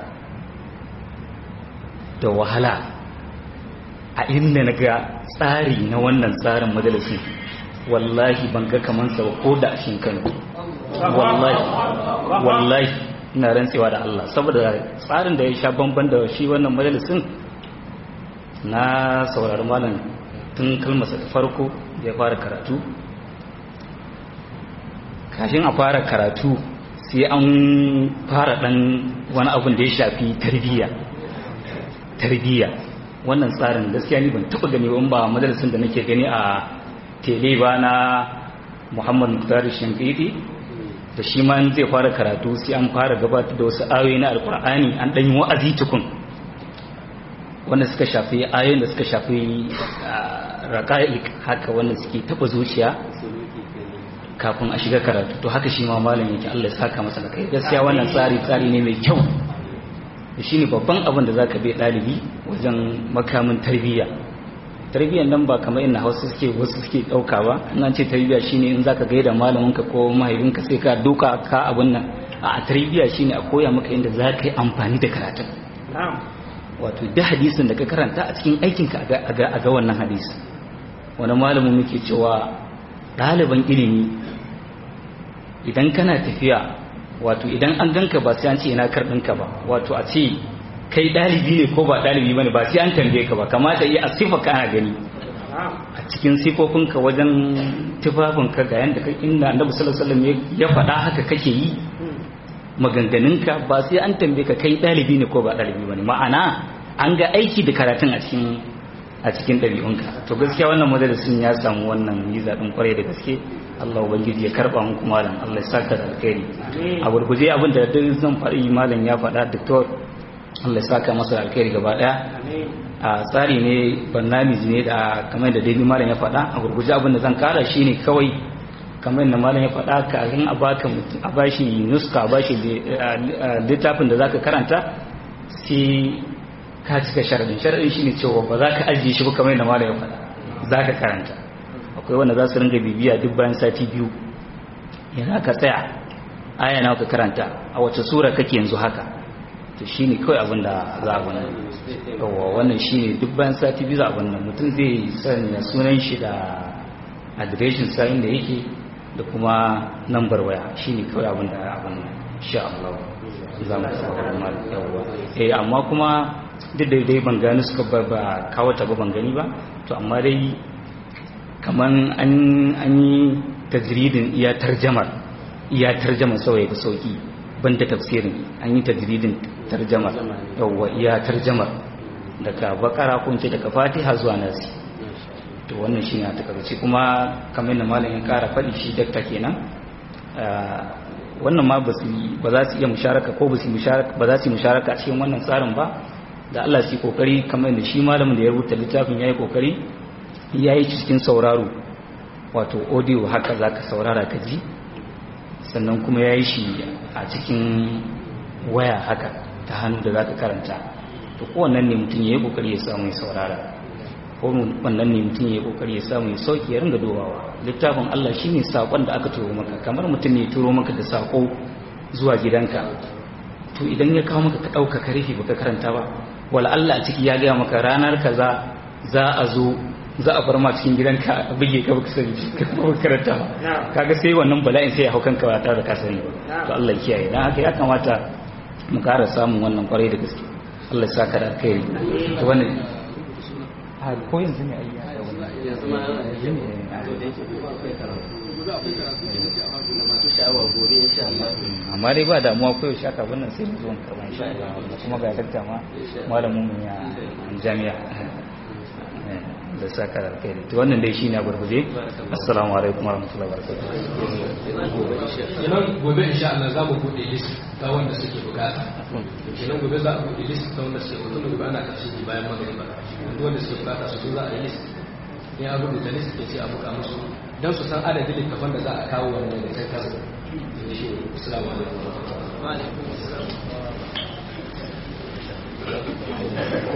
da wahala a inda na ga tsari na wannan tsarin majalisin wallahi ban ga kaman sa ko da shin Kano wallahi wallahi ina rantsewa da Allah saboda tsarin da ya sha bamban da shi wannan majalisin na saurari malam tun kalmasa ta farko ya fara karatu kashin a fara karatu sai an fara dan wani abin da ya shafi tarbiyya tarbiyya wannan tsarin gaskiya ni ban taɓa gani ba majalisin da nake gani a tele ba na muhammad muktar shankiti da shi ma zai fara karatu sai an fara gabatar da wasu ayoyi na alkur'ani an ɗan yi wa'azi tukun wanda suka shafi ayoyin da suka shafi raƙa'iq haka wanda suke taɓa zuciya kafin a shiga karatu to haka shi ma malam yake Allah ya saka masa da kai gaskiya wannan tsari tsari ne mai kyau shi ne babban abin da za ka bai ɗalibi wajen makamin tarbiyya tarbiyyar nan ba kamar ina hausa suke wasu suke ɗauka ba ina ce tarbiyya shine in za ka gaida malaminka ko mahaifinka sai ka duka ka abin nan a tarbiyya shine a koya maka inda za ka yi amfani da karatun wato da hadisin da ka karanta a cikin aikinka a ga wannan hadisi wani malamin muke cewa ɗaliban ilimi idan kana tafiya wato idan an ganka ba sai an ce ina karɗinka ba wato a ce kai ɗalibi ne ko ba ɗalibi ba ne ba sai an tambaye ka ba kamata iya a sifa kana gani a cikin sifofinka wajen tufafinka ga yadda kai inda annabi sallallahu alaihi ya faɗa haka kake yi maganganunka ba sai an tambaye ka kai ɗalibi ne ko ba ɗalibi ba ne ma'ana an ga aiki da karatun a cikin a cikin ɗabi'unka to gaskiya wannan madarasin ya samu wannan yi zaɓin kwarai da gaske Allah ubangiji ya karɓa muku malam Allah ya saka da alkhairi a gurguje abin da duk zan faɗi malam ya faɗa doctor Allah ya saka masa da alkhairi gaba ɗaya a tsari ne barnamiji ne da kamar da dai malam ya faɗa a gurguje abin da zan kara shine kawai kamar da malam ya faɗa kafin a baka a bashi nuska a bashi littafin da zaka karanta sai ka cika sharadin sharadin shine cewa ba za ka ajiye shi ba kamar da malam ya faɗa za ka karanta akwai wanda za su ringa bibiya duk bayan sati biyu yana ka tsaya aya nawa ka karanta a wace sura kake yanzu haka to shine kawai abin da za a wannan yawa wannan shine duk bayan sati biyu za a wannan mutum zai sanya sunan shi da adireshin sa inda yake da kuma nambar waya shine kawai abin da abin nan insha Allah za mu saurara mal yawa eh amma kuma duk da dai ban gani suka ba ba kawo ta ba ban gani ba to amma dai kaman an an yi tajridin iya tarjamar iya tarjamar sauye da sauki banda tafsirin an yi tajridin tarjamar yawa iya tarjamar daga bakara ko ce daga fatiha zuwa nasi to wannan shine a takaice kuma kamar da malamin kara faɗi shi dakta kenan wannan ma ba za su iya musharaka ko ba za su yi musharaka a cikin wannan tsarin ba da Allah su yi kokari kamar da shi malamin da ya rubuta littafin ya yi kokari ya yi cikin sauraro wato audio haka za ka saurara ka ji sannan kuma ya yi shi a cikin waya haka ta hannu da za ka karanta to kowannan ne mutum ya yi kokari ya samu ya saurara ko wannan ne mutum ya yi kokari ya samu ya sauki ya ringa dobawa littafin Allah shi ne saƙon da aka turo maka kamar mutum ne turo maka da saƙo zuwa gidanka to idan ya kawo maka ka ɗauka ka rufe baka karanta ba wala Allah a ciki ya gaya maka ranar kaza za a zo za a bar ma cikin gidanka a buge ka baka sani ka baka karanta ba kaga sai wannan bala'in sai ya hau kanka ba tare da ka sani ba to Allah ya kiyaye dan haka ya kamata mu ƙara samun wannan kwarai da gaske Allah ya saka da alkhairi to wannan har ko yanzu ne ayya da wannan yanzu ma yanzu ne amma dai ba damuwa ko yaushe aka wannan sai mu zo mu karba insha Allah kuma ga dakta ma malamin mu ya jami'a da saka da kai to wannan dai shine a gurguje assalamu alaikum warahmatullahi wabarakatuh kenan gobe insha Allah za mu bude list ta wanda suke bukata kenan gobe za a bude list ta wanda suke bukata gobe ana karshe bayan magariba duk wanda suke bukata su za a yi list ne a rubuta list ke sai a buka musu don su san adadin littafan da za a kawo wannan da kai kasu assalamu alaikum